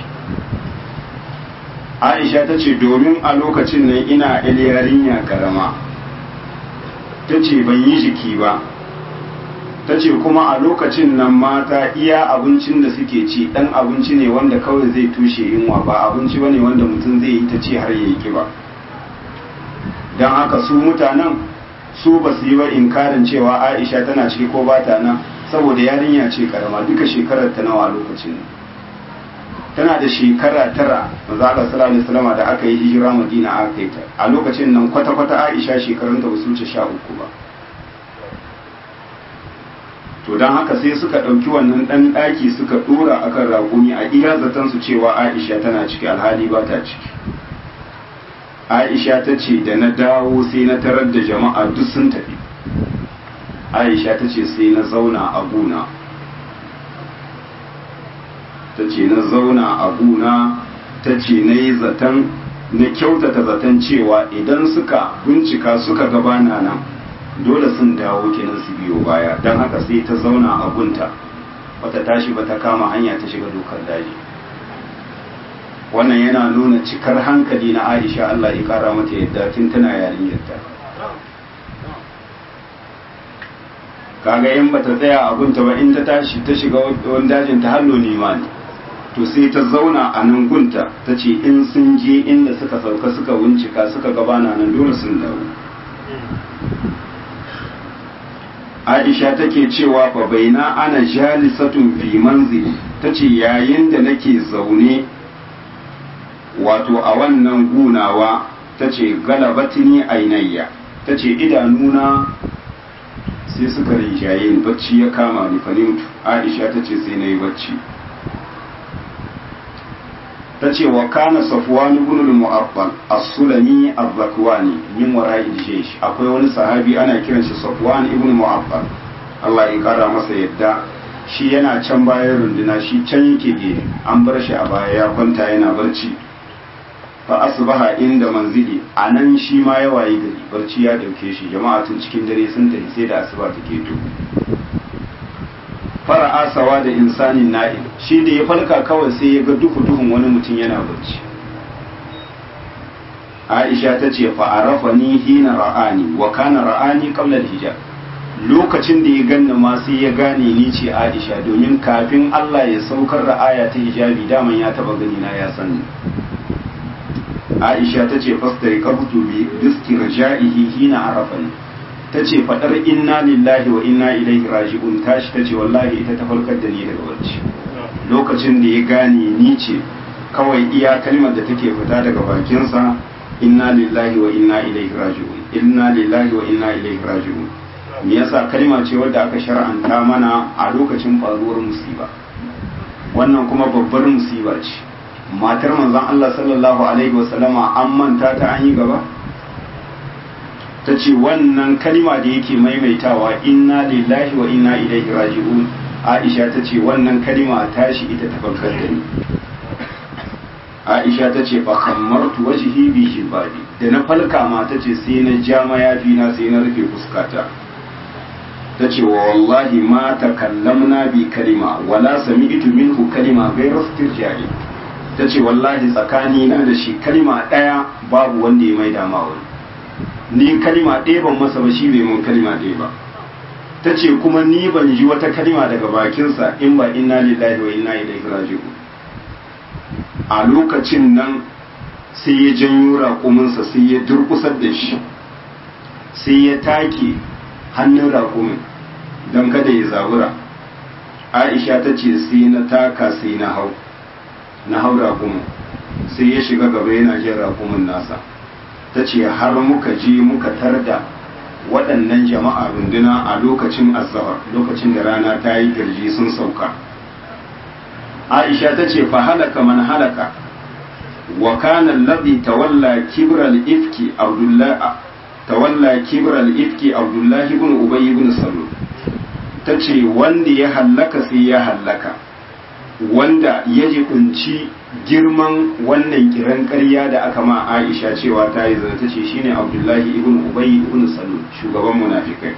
aisha ta ce domin a lokacin nan ina yarinya karama ta ce ban yi jiki ba ta ce kuma a lokacin nan mata iya abincin da suke ci dan abinci ne wanda kawai zai tushe yunwa ba abinci ba ne wanda mutum zai yi ta ce har ya yi kiba don haka su mutanen su ba su yi ba inkarin cewa aisha tana ciki ko ba ta nan saboda yarinya ce karama duka shekarar ta nawa a lokacin nan tana da shekara tara manzo Allah sallallahu alaihi wasallam da aka yi hijira Madina aka yi ta a lokacin nan kwata kwata Aisha shekarun ta basu wuce sha uku ba to dan haka sai suka ɗauki wannan ɗan ɗaki suka ɗora akan raƙumi a iya zaton su cewa Aisha tana ciki alhali ba ta ciki Aisha ta ce da na dawo sai na tarar da jama'a duk sun tafi Aisha ta ce sai na zauna a guna ta ce na zauna a guna ta ce na yi zaton na kyautata zaton cewa idan suka bincika suka gabana nan dole sun dawo kenan su biyo baya don haka sai ta zauna a gunta bata tashi ba ta kama hanya ta shiga dokar daji wannan yana nuna cikar hankali na aisha allah ya kara mata yadda tun tana yarinyarta kaga in bata tsaya a gunta ba in ta tashi ta shiga wani dajin ta hallo nema ne to sai ta zauna a nan gunta ta ce in sun je inda suka sauka suka wuncika suka gabana nan dole sun dawo aisha take cewa fa baina ana jalisatun fi manzili tace yayin da nake zaune wato a wannan gunawa tace galabatini ainayya tace idanuna sai suka rinjaye ni bacci ya kama ni fanimtu aisha tace sai nayi bacci tace wa kana safwan ibn al-mu'affal as-sulami az-zakwani min wara'i jaysh akwai wani sahabi ana kiran shi safwan ibn mu'affal Allah ya kara masa yadda shi yana can bayan runduna shi can yake gefe an bar shi a baya ya kwanta yana barci fa asbaha inda manzili anan shi ma ya wayi gari barci ya dauke shi jama'a tun cikin dare sun tafi sai da asuba take to fara'a sawa da insanin na'il shi da ya farka kawai sai ya ga duhu duhun wani mutum yana barci Aisha ta ce fa'arafa ni hina ra'ani wa kana ra'ani qabla hijab lokacin da ya ganna ma sai ya gane ni ce Aisha domin kafin Allah ya saukar da aya ta hijabi daman ya taba gani na ya sani Aisha ta ce fastari qabtu bi istirja'ihi hina arafani ta ce faɗar inna lillahi wa inna ilaihi raji'un tashi ta ce wallahi ita ta farkar da ni daga barci lokacin da ya gane ni ce kawai iya kalmar da take fita daga bakinsa inna lillahi wa inna ilaihi raji'un inna lillahi wa inna ilaihi raji'un me yasa kalma ce wadda aka shar'anta mana a lokacin faruwar musiba wannan kuma babbar musiba ce matar manzon Allah sallallahu alaihi wasallama an manta ta an yi gaba ta ce wannan kalma da yake maimaitawa inna lillahi wa inna ilaihi raji'un aisha ta ce wannan kalma tashi ita ta farkar da ni aisha ta ce fa kammartu wajhi bi hibabi da na falka ma ta ce sai na ja mayafi na sai na rufe fuskata ta ce wa wallahi ma takallamna bi kalima wala sami'tu minhu kalima ghayra istirjali ta ce wallahi tsakani na da shi kalima daya babu wanda ya mai dama wani ni kalima ɗaya ban masa ba shi bai mun kalima ɗaya ba ta ce kuma ni ban ji wata kalima daga bakinsa in ba inna lillahi wa inna ilaihi raji'un a lokacin nan sai ya janyo raƙuminsa sai ya durƙusar da shi sai ya take hannun raƙumin don kada ya zabura aisha ta ce sai na taka sai na hau na hau raƙumin sai ya shiga gaba yana jin raƙumin nasa ta ce har muka je muka tarda waɗannan jama'a runduna a lokacin azahar lokacin da rana ta yi girji sun sauka aisha ta ce fa halaka man halaka wa kana alladhi tawalla kibra al-ifki abdullah tawalla kibra al-ifki abdullah ibn ubay ibn salul tace wanda ya hallaka sai ya hallaka wanda ya kunci girman wannan kiran ƙarya da aka ma Aisha cewa ta yi zana ta ce shine Abdullahi ibn Ubay ibn Salul shugaban munafikai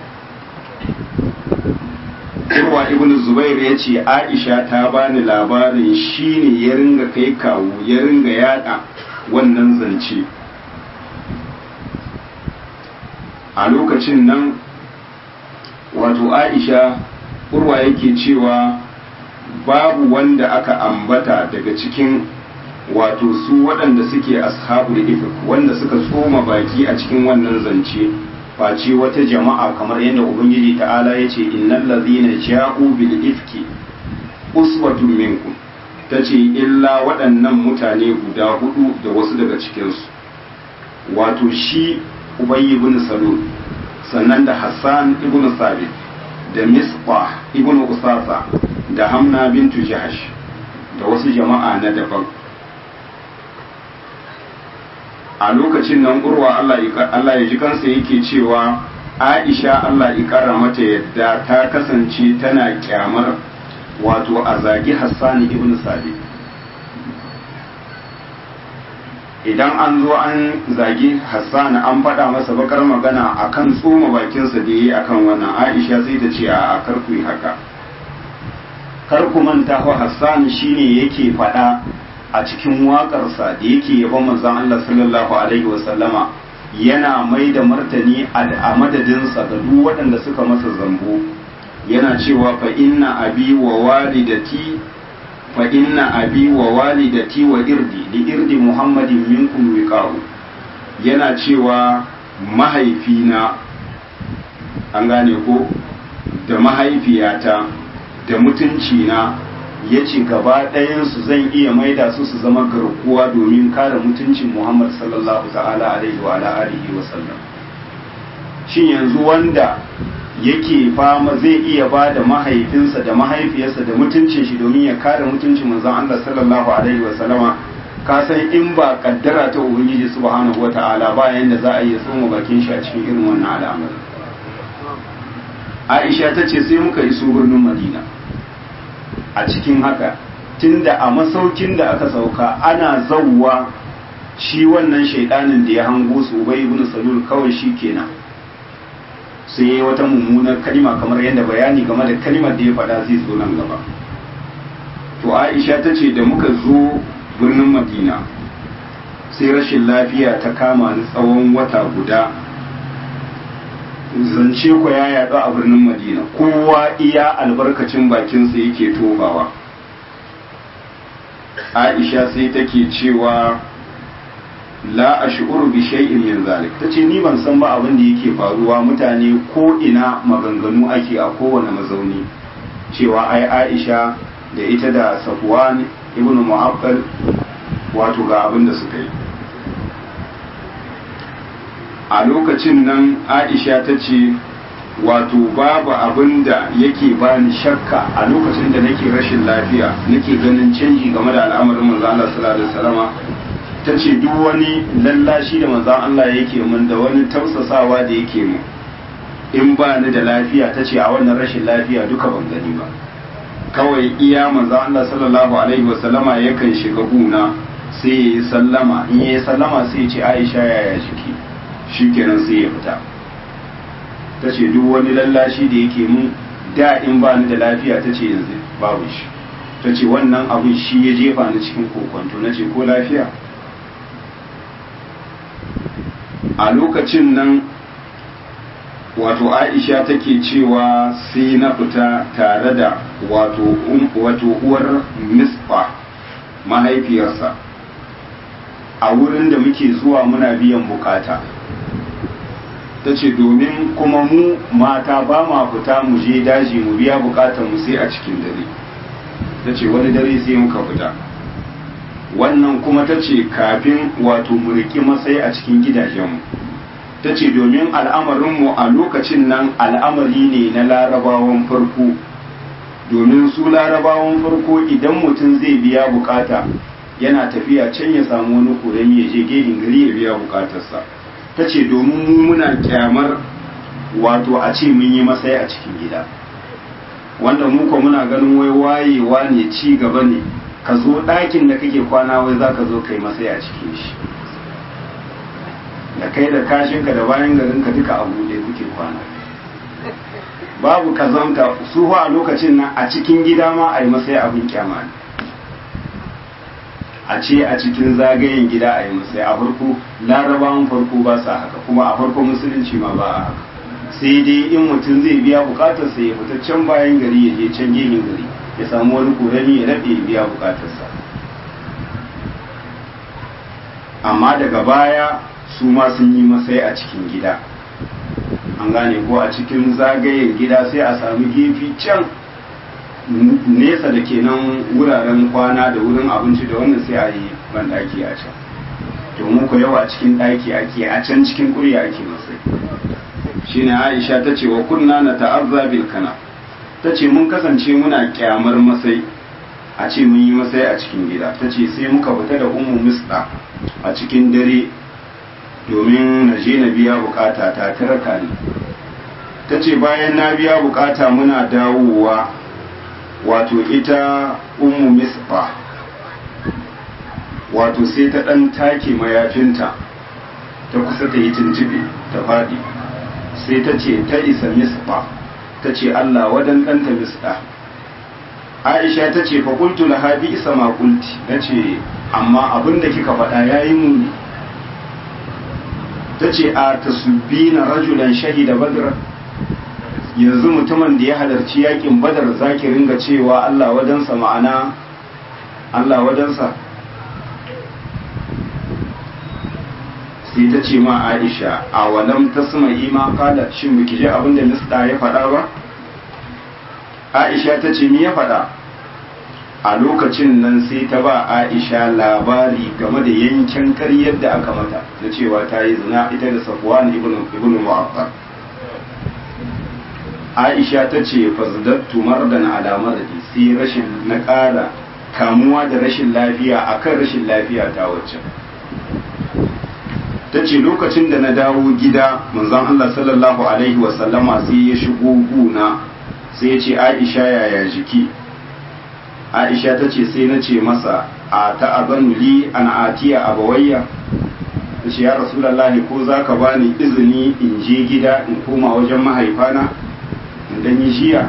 Urwa ibn Zubair ya ce Aisha ta bani labarin shine ya ringa kai kawo ya ringa yada wannan zance a lokacin nan wato Aisha Urwa yake cewa babu wanda aka ambata daga cikin wato su waɗanda suke ashabu da ifik wanda suka tsoma baki a cikin wannan zance face wata jama'a kamar yadda ubangiji ta'ala ya ce innal ladhina ja'u bil ifki uswatun minkum tace illa waɗannan mutane guda hudu da wasu daga cikinsu wato shi ubayy ibn salul sannan da hassan ibn sabit da misbah ibn usasa da hamna bintu jahash da wasu jama'a na daban a lokacin nan urwa Allah ya ji kansa yake cewa aisha Allah ya kara mata yadda ta kasance tana kyamar wato a zagi hassani ibn sabit idan an zo an zagi hassani an faɗa masa bakar magana akan tsoma bakinsa da yi akan wannan aisha sai ta ce a karku yi haka kar ku manta fa Hassan shine yake faɗa a cikin waƙarsa da yake yabon manzon Allah sallallahu alaihi wasallama yana mai da martani a madadinsa ga duk waɗanda suka masa zambo yana cewa fa inna abi wa walidati fa inna abi wa walidati wa irdi li irdi muhammadin minkum wiqa'u yana cewa mahaifina an gane ko da mahaifiyata da mutuncina ya ce gaba ɗayansu zan iya maida su su zama garkuwa domin kare mutuncin muhammad sallallahu ta'ala alaihi wa alihi wa sallam shin yanzu wanda yake fama zai iya ba da mahaifinsa da mahaifiyarsa da mutuncin shi domin ya kare mutuncin manzon Allah sallallahu alaihi wa sallama ka san in ba kaddara ta ubangiji subhanahu wata'ala ba yanda za a yi tsoma bakin shi a cikin irin wannan al'amari Aisha ta ce sai muka iso birnin Madina a cikin haka tunda a masaukin da aka sauka ana zawwa shi wannan shaidanin da ya hango su Ubay ibn Salul kawai shi kenan sai wata mummunar kalima kamar yadda bayani game da kalimar da ya faɗa zai zo nan gaba to Aisha ta ce da muka zo birnin Madina sai rashin lafiya ta kama ni tsawon wata guda zance ku ya yaɗu a birnin Madina kowa iya albarkacin bakinsa yake tobawa Aisha sai take cewa la ash'uru bi shay'in min zalik tace ni ban san ba abin da yake faruwa mutane ko ina maganganu ake a kowane mazauni cewa ai Aisha da ita da Safwan ibn Mu'affal wato ga abin da suka yi a lokacin nan Aisha ta ce wato babu abin da yake bani shakka a lokacin da nake rashin lafiya nake ganin canji game da al'amarin manzo Allah sallallahu alaihi wasallama ta ce duk wani lallashi da manzan Allah yake mun da wani tausasawa da yake mu in ba ni da lafiya ta ce a wannan rashin lafiya duka ban gani ba kawai iya manzan Allah sallallahu alaihi wasallama yakan shiga guna sai ya yi sallama in ya yi sallama sai ya ce Aisha yaya jiki shikenan sai ya fita ta ce duk wani lallashi da yake mun da in ba ni da lafiya ta ce yanzu babu shi ta ce wannan abin shi ya jefa ni cikin kokonto na ce ko lafiya a lokacin nan wato aisha take cewa sai na fita tare da wato uwar misfa mahaifiyarsa a wurin da muke zuwa muna biyan bukata ta ce domin kuma mu mata ba ma fita mu je daji mu biya bukatar mu sai a cikin dare ta ce wani dare sai muka fita wannan kuma ta ce kafin wato mu riƙi masai a cikin gidajenmu ta ce domin al'amarinmu a lokacin nan al'amari ne na larabawan farko domin su larabawan farko idan mutum zai biya bukata yana tafiya can ya samu wani kuremi ya je gehin gari ya biya bukatarsa ta ce domin mu muna kyamar wato a ce mun yi masai a cikin gida wanda mu ko muna ganin wai wayewa ne ci gaba ne ka zo ɗakin da kake kwana wai za ka zo kai masai a cikin shi da kai da kashinka da bayan garinka duka a buɗe kuke kwana babu kazanta su a lokacin nan a cikin gida ma a yi masai abin kyama ne a ce a cikin zagayen gida a yi masai a farko larabawan farko ba sa haka kuma a farko musulunci ma ba a haka sai dai in mutum zai biya bukatarsa ya fita can bayan gari ya je can gefen gari ya samu wani korami ya daɗe ya biya bukatarsa amma daga baya su ma sun yi masai a cikin gida an gane ko a cikin zagayen gida sai a sami gefi can nesa da kenan wuraren kwana da wurin abinci da wannan sai a yi banɗaki a can domin ku yawa cikin ɗaki ake a can cikin ƙurya ake masai shine aisha ta ce wa kunna na ta'azza bil kana ta ce mun kasance muna kyamar masai a ce mun yi masai a cikin gida ta ce sai muka fita da umu misda a cikin dare domin na je na biya bukata ta taraka ni ta ce bayan na biya bukata muna dawowa wato ita umu misba wato sai ta ɗan take mayafinta ta kusa ta yi tuntube ta faɗi sai ta ce ta isa misba ta ce Allah wadan ɗanta misda aisha ta ce fa qultu laha bi isa ma qulti nace amma abin da kika faɗa yayi muni tace a tasbina rajulan shahida badra yanzu mutumin da ya halarci yakin badar zaki ringa cewa Allah wadansa ma'ana Allah wadansa sai ta ce ma Aisha a walam tasma ima kala shin biki ji abin da Misda ya faɗa ba Aisha ta ce me ya faɗa a lokacin nan sai ta ba Aisha labari game da yankin ƙaryar da aka mata na cewa ta yi zina ita da Safwan ibn ibn Mu'affar Aisha ta ce fazdattu mardan ala maradi sai rashin na ƙara kamuwa da rashin lafiya akan rashin lafiya ta wacce ta ce lokacin da na dawo gida manzon Allah sallallahu alaihi wasallama sai ya shigo guna sai ya ce Aisha yaya jiki Aisha ta ce sai na ce masa a ta'azanu li an atiya abawayya ta ce ya rasulallahi ko za ka bani izini in je gida in koma wajen mahaifana in dan yi jiya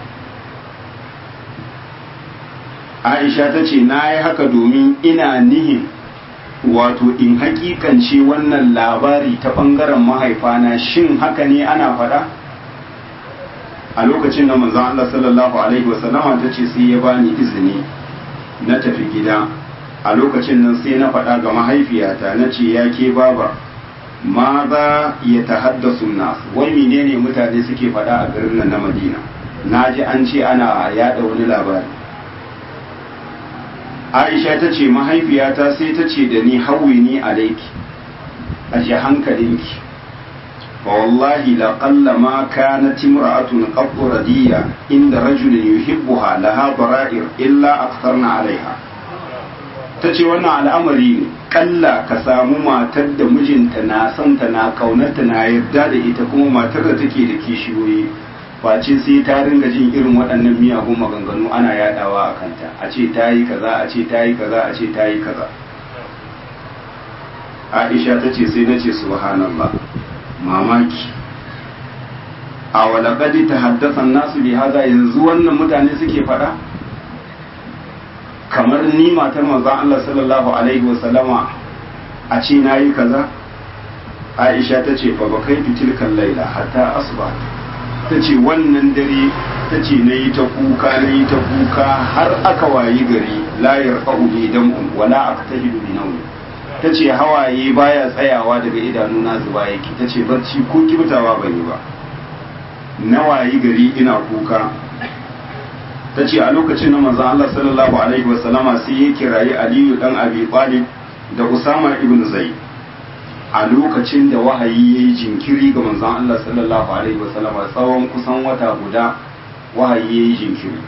Aisha ta ce na yi haka domin ina nihin wato in hakikance wannan labari ta ɓangaren mahaifana shin haka ne ana faɗa? a lokacin da manzon Allah sallallahu alaihi wasallama ta ce sai ya bani izini na tafi gida a lokacin nan sai na faɗa ga mahaifiyata na ce ya ke baba ma za ya tahaddasu nas wai menene mutane suke faɗa a garin nan na Madina na ji an ce ana yada wani labari Aisha ta ce mahaifiyata sai ta ce da ni hawini alaiki a hankalinki فوالله لقل ما كانت امرأة قط ردية عند رجل يحبها لها ضرائر إلا أكثرنا عليها tace wannan al'amari ne kalla ka samu matar da mijinta na santa na kaunarta na yarda da ita kuma matar da take da kishiyoyi face sai ta ringa jin irin waɗannan miyagun maganganu ana yadawa a kanta a ce ta yi kaza a ce ta yi kaza a ce ta yi kaza Aisha ta ce sai na ce subhanallah mamaki a walakadi ta haddasa nasu bi haza yanzu wannan mutane suke faɗa kamar ni matar manzon Allah sallallahu alaihi wasallama a ce na yi kaza Aisha ta ce fa bakai tilkan laila hatta asuba ta ce wannan dare ta ce na yi ta kuka na yi ta kuka har aka wayi gari layar fa'uli dam'un wala aka tahidu bi nauyi ta ce hawaye baya tsayawa daga idanuna zuba yake ta ce barci ko kibtawa ban yi ba na wayi gari ina kuka ta ce a lokacin na manzon Allah sallallahu alaihi wasallama sai ya kirayi Aliyu dan Abi Talib da Usama ibn Zaid a lokacin da wahayi ya yi jinkiri ga manzon Allah sallallahu alaihi wasallama tsawon kusan wata guda wahayi ya yi jinkiri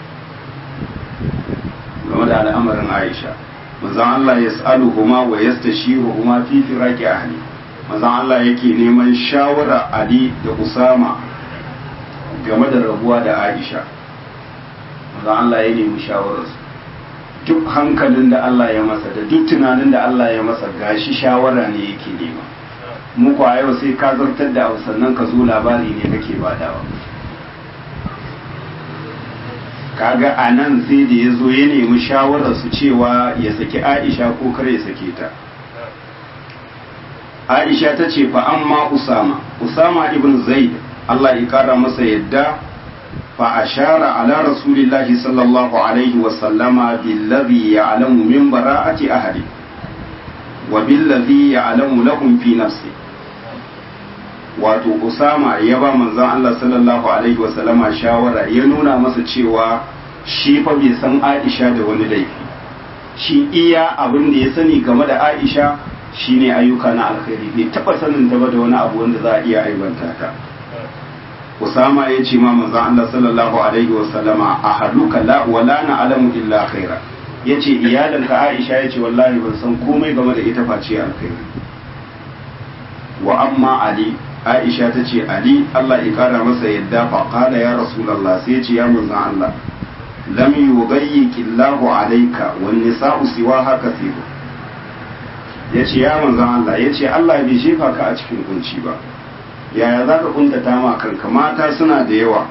game da al'amarin Aisha manzon Allah ya sa'aluhuma wa yastashiruhuma fi firaqi ahli manzon Allah yake neman shawara Ali da Usama game da rabuwa da Aisha manzon Allah ya nemi shawararsu duk hankalin da Allah ya masa da duk tunanin da Allah ya masa gashi shawara ne yake nema mu a yau sai ka zartar da abu sannan ka zo labari ne kake badawa kaga a nan sai da ya zo ya nemi shawararsu cewa ya saki aisha ko kar ya sake ta aisha ta ce fa amma usama usama ibn zaid allah ya kara masa yadda fa ashara ala rasulillahi sallallahu alaihi wa sallama billazi ya'lamu min bara'ati ahli wa billazi ya'lamu lahum fi nafsi wato usama ya ba manzon Allah sallallahu alaihi wa sallama shawara ya nuna masa cewa shi fa bai san Aisha da wani laifi shi iya abin da ya sani game da Aisha shine ayyuka na alkhairi bai taba sanin ta ba da wani abu wanda za a iya aibanta ta Usama ya ce ma manzon Allah sallallahu alaihi wa sallama ahaluka la wala na alamu illa khaira yace iyalanka Aisha yace wallahi ban san komai game da ita face alkhairi wa amma Ali Aisha ta ce Ali Allah ya kara masa yadda fa qala ya rasulullah sai ce ya manzon Allah lam yughayyiki Allahu alayka wan nisa'u siwaha kathir yace ya manzon Allah yace Allah bai jefa ka a cikin kunci ba yaya za ka kuntata ma kanka mata suna da yawa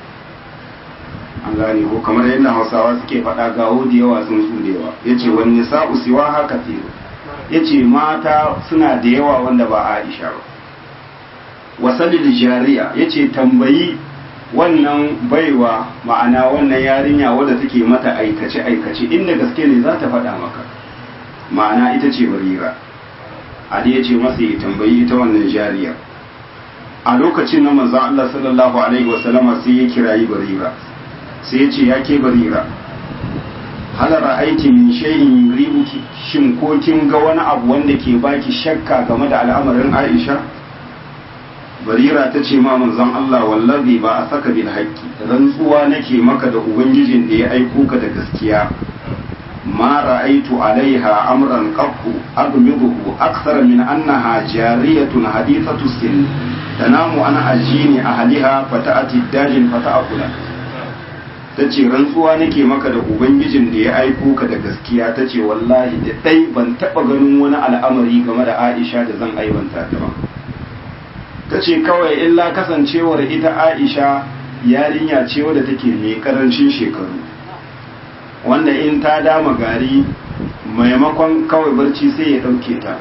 an gane ko kamar yadda hausawa suke faɗa gawo da yawa sun su da yawa yace wan nisa'u siwaha kathir yace mata suna da yawa wanda ba Aisha ba wasalil jariya yace tambayi wannan baiwa ma'ana wannan yarinya wadda take mata aikace aikace inda gaske ne za ta faɗa maka ma'ana ita ce barira ali ya ce masa ya tambayi ita wannan jariyar a lokacin na manzon Allah sallallahu alaihi wasallama sai ya kirayi barira sai ya ce ya ke barira hal ra'aiti min shay'in yuribuki shin ko kin ga wani abu wanda ke baki shakka game da al'amarin Aisha barira ta ce ma manzon Allah wallazi ba a saka bil haqqi rantsuwa nake maka da ubangijin da ya aiko ka da gaskiya ma ra'aitu alaiha amran qattu admiduhu akthar min annaha jariyatun hadithatu sin tanamu ana ajini ahliha fata'ati dajin fata'akula tace rantsuwa nake maka da ubangijin da ya aiko ka da gaskiya tace wallahi da dai ban taba ganin wani al'amari game da Aisha da zan aibanta ta ba ta ce kawai illa kasancewar ita aisha yarinya ce wadda take mai karancin shekaru wanda in ta dama gari maimakon kawai barci sai ya ɗauke ta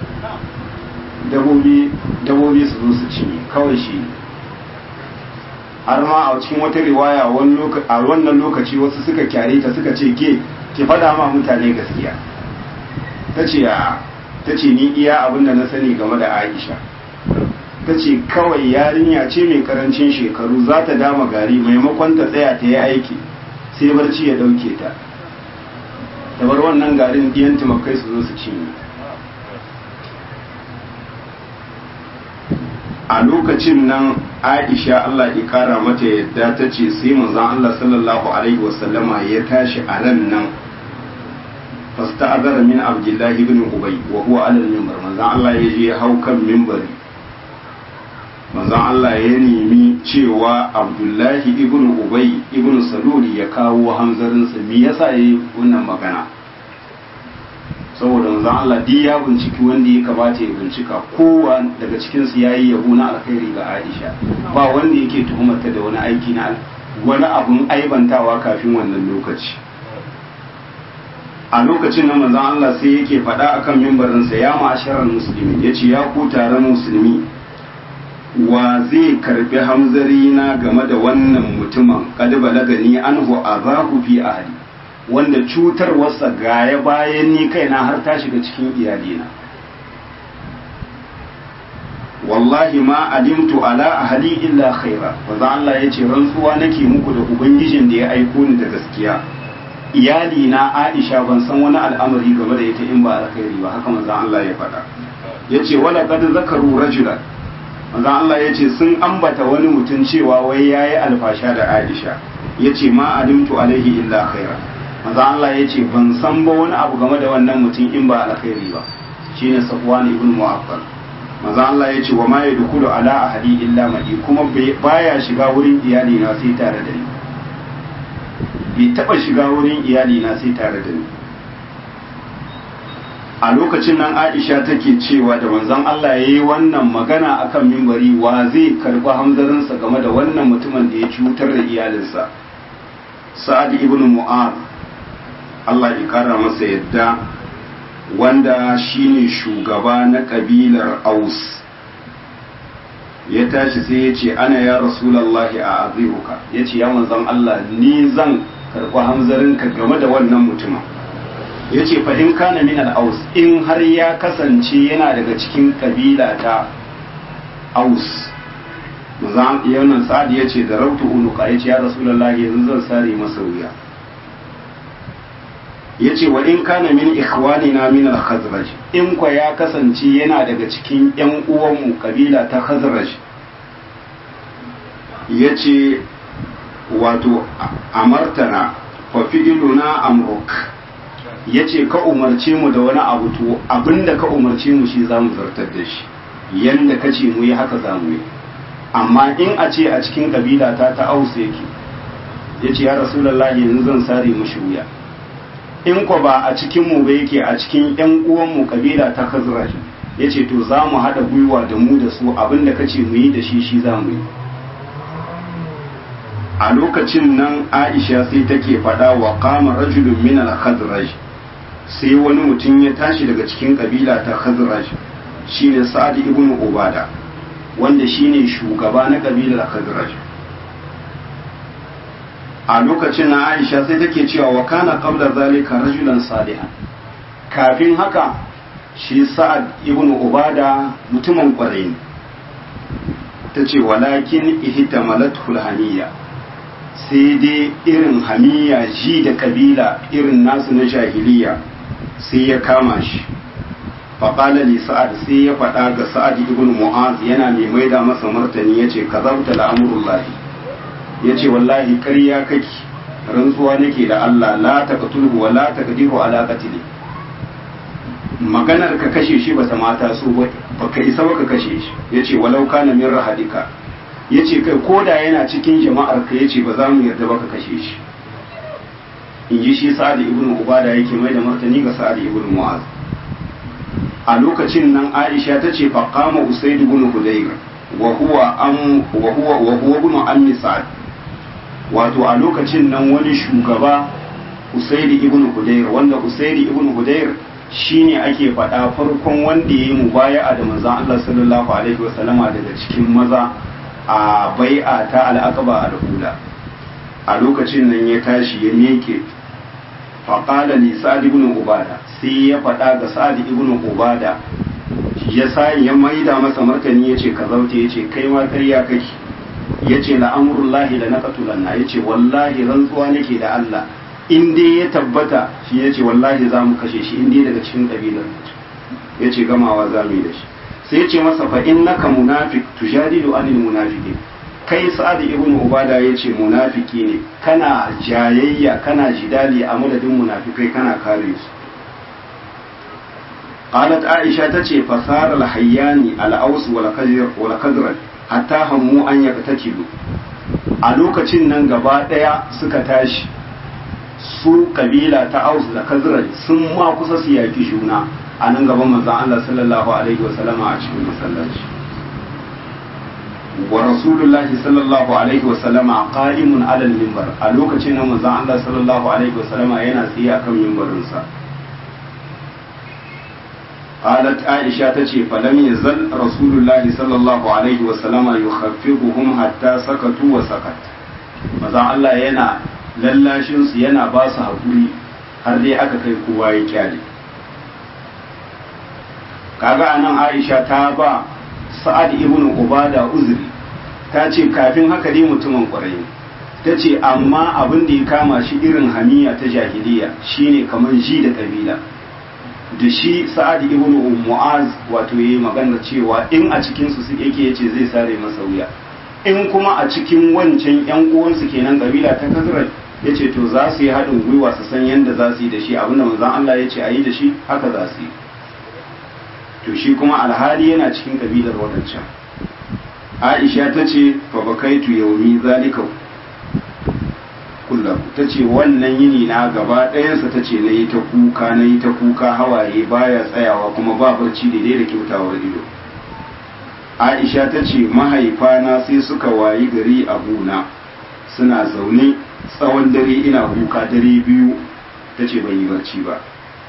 dabobi su zo su cinye kawai shi har ma a cikin wata riwaya a wannan lokaci wasu suka kyare ta suka ce ke ki fada ma mutane gaskiya ta ce ni iya abin da na sani game da aisha ta ce kawai yarinya ce mai karancin shekaru za ta dama gari maimakon ta tsaya ta yi aiki sai barci ya dauke ta ta bar wannan garin ɗiyan tumakai su zo su cinye a lokacin nan aisha allah ya kara mata yadda ta ce sai manzon allah sallallahu alaihi wasallama ya tashi a ran nan fasta azara min abdullahi ibn ubay wa huwa alal minbar manzon allah ya je hau kan minbari manzon Allah ya nemi cewa Abdullahi ibn Ubay ibn Saluli ya kawo hanzarinsa me yasa yayi wannan magana saboda manzon Allah duk ya binciki wanda ya kamata ya bincika kowa daga cikin su yayi yabo na alkhairi ga Aisha ba wanda yake tuhumarta da wani aiki na wani abun aibantawa kafin wannan lokaci a lokacin nan manzon Allah sai yake faɗa akan mimbarinsa ya ma'asharar musulmi yace ya ku taron musulmi wa zai karbi hamzari na game da wannan mutumin kad balagani anhu azahu fi ahli wanda cutarwarsa gaya bayan ni kaina har ta shiga cikin iyalina wallahi ma alimtu ala ahli illa khaira wanda Allah ya ce rantsuwa nake muku da ubangijin da ya aiko ni da gaskiya iyali na Aisha ban san wani al'amari game da ita in ba alkhairi ba haka manzon Allah ya faɗa yace wala qad zakaru rajulan manzon Allah ya ce sun ambata wani mutum cewa wai ya yi alfasha da Aisha ya ce ma alimtu alaihi illa khaira manzon Allah ya ce ban san ba wani abu game da wannan mutum in ba alkhairi ba shine Safwan ibn Mu'affal manzon Allah ya ce wa ma yadkhulu ala ahadi illa madi kuma baya shiga wurin iyali na sai tare da ni bai taba shiga wurin iyali na sai tare da ni a lokacin nan aisha take cewa da manzon Allah ya yi wannan magana akan mimbari wa zai karbi hamzarinsa game da wannan mutumin da ya cutar da iyalinsa sa'ad ibn mu'ad Allah ya kara masa yadda wanda shine shugaba na kabilar aus ya tashi sai ya ce ana ya rasulallahi a aziruka ya ce ya manzon Allah ni zan karbi hamzarinka game da wannan mutumin ya ce fahim kana min aus in har ya kasance yana daga cikin kabila ta aus yanan sa'ad ya ce da rautu unuka ya ce ya rasulallah yanzu zan sare masa wuya ya ce wa in kana min ikhwani na min al-khazraj in kwa ya kasance yana daga cikin yan uwanmu kabila ta khazraj ya ce wato amartana fa fi'iluna amruk ya ce ka umarce mu da wani abu to abinda ka umarce mu shi za mu zartar da shi yanda ka ce mu yi haka za mu yi amma in a ce a cikin kabila ta ta ausa yake ya ce ya rasulallah yanzu zan sare mushi wuya in ko ba a cikin mu ba yake a cikin yan uwan mu kabila ta khazraj ya ce to za mu haɗa gwiwa da mu da su abinda ka ce mu yi da shi shi za mu yi a lokacin nan aisha sai take faɗa wa kama rajulun min al-khazraj sai wani mutum ya tashi daga cikin kabila ta khazraj shine sa'ad ibn ubada wanda shine shugaba na kabilar khazraj a lokacin na aisha sai take cewa wa kana qabla zalika rajulan salihan kafin haka shi sa'ad ibn ubada mutumin kwarai ne ta ce walakin ihtamalat hulhaniya sai dai irin hamiya ji da kabila irin nasu na jahiliya sai ya kama shi faƙala li sa'ad sai ya faɗa ga sa'ad ibn mu'az yana mai maida masa martani yace kazabta la'amurullahi yace wallahi ƙarya kake rantsuwa nake da Allah la taqtulhu wa la taqdiru ala qatli maganar ka kashe shi bata mata so ba baka isa ba ka kashe shi yace walau kana min rahadika yace kai koda yana cikin jama'ar ka yace ba za mu yarda ba ka kashe shi in ji shi sa'ad ibn ubada yake mai da martani ga sa'ad ibn mu'az a lokacin nan aisha ta ce faqama usaid ibn hudayr wa huwa am wa huwa wa huwa ibn ammi sa'ad wato a lokacin nan wani shugaba usaid ibn hudayr wanda usaid ibn hudayr shine ake faɗa farkon wanda ya yi mubaya'a da manzon Allah sallallahu alaihi wasallama daga cikin maza a bai'a ta al'aqaba al-ula a lokacin nan ya tashi ya miƙe faƙala li sa'ad ibn ubada sai ya faɗa ga sa'ad ibn ubada ya sa ya maida masa martani yace ka zaute yace kai ma ƙarya kake yace la amrullahi la naqtulanna yace wallahi rantsuwa nake da Allah in dai ya tabbata shi yace wallahi za mu kashe shi in dai daga cikin kabilar yace gamawa za mu yi da shi sai yace masa fa innaka munafiq tujadilu anil munafiqin kai sa'ad ibn ubada ya ce munafiki ne kana jayayya kana jidali a madadin munafikai kana kare su qalat aisha tace fasara al-hayyani al-aws wal khazr wal khazraj hatta hammu an yaqtatilu a lokacin nan gaba daya suka tashi su kabila ta aus da khazraj sun ma kusa su yaki juna a nan gaban manzon Allah sallallahu alaihi wasallama a cikin masallaci wa rasulullahi sallallahu alaihi wa sallama qa'imun ala al-minbar a lokacin nan manzon Allah sallallahu alaihi wa sallama yana tsaye akan minbarin sa qalat aisha tace falam yazal rasulullahi sallallahu alaihi wa sallama yukhaffifuhum hatta sakatu wa sakat manzon Allah yana lallashin su yana ba su hakuri har dai aka kai kowa ya kyale kaga anan aisha ta ba sa'ad ibn ubada uzuri ta ce kafin haka dai mutumin kwarai ta ce amma abin da ya kama shi irin hamiya ta jahiliya shine kamar ji da kabila da shi sa'ad ibn mu'az wato yayi magana cewa in a cikin su su yake yace zai sare masa wuya in kuma a cikin wancan yan uwansu kenan kabila ta kazrat yace to za su yi haɗin gwiwa su san yadda za su yi da shi abinda manzon Allah ya ce a yi da shi haka za su yi to shi kuma alhali yana cikin kabilar wadancan aisha ta ce fabakaitu yaumi zalika kullum ta ce wannan yini na gaba ɗayansa ta ce na yi ta kuka na yi ta kuka hawaye baya tsayawa kuma ba barci daidai da kyautawar ido aisha ta ce mahaifana sai suka wayi gari a gona suna zaune tsawon dare ina kuka dare biyu ta ce ban yi barci ba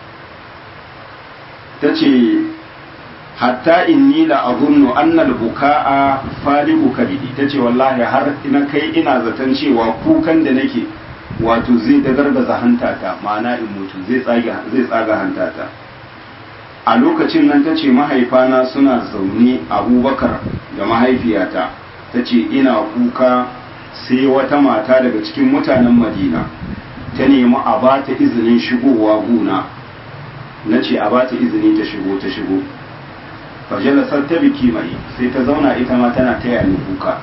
ta ce hatta inni la azunnu anna al-buka'a falibu kabidi tace wallahi har ina kai ina zaton cewa kukan da nake wato zai dagargaza hantata ma'ana in mutu zai tsaga zai tsaga hantata a lokacin nan tace mahaifana suna zaune Abubakar da mahaifiyata tace ina kuka sai wata mata daga cikin mutanen Madina ta nemi a bata izinin shigowa guna nace a bata izini ta shigo ta shigo fajalasar ta biki mai sai ta zauna ita ma tana taya ni kuka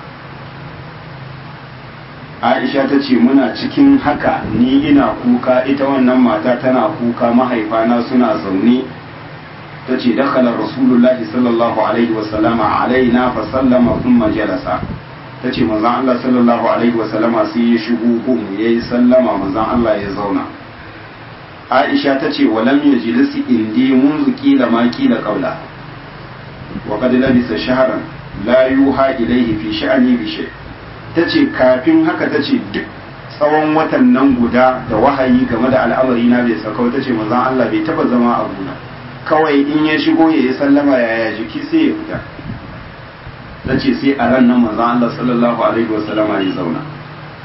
aisha ta ce muna cikin haka ni ina kuka ita wannan mata tana kuka mahaifana suna zaune ta ce dakhala rasulullahi sallallahu alaihi wasallama alaina fa sallama thumma jalasa ta ce manzon Allah sallallahu alaihi wasallama sai ya shigo gun yayi sallama manzon Allah ya zauna Aisha ta ce walam yajlisi indi munzu kila ma kila qabla وقد لبث شهرا لا يوحى إليه في شأني بشيء tace kafin haka tace duk tsawon watan nan guda da wahayi game da al'amari na bai sakau tace manzon Allah bai taba zama a gona kawai in ya shigo ya yi sallama yaya jiki sai ya fita tace sai a ran nan manzon Allah sallallahu alaihi wasallama ya zauna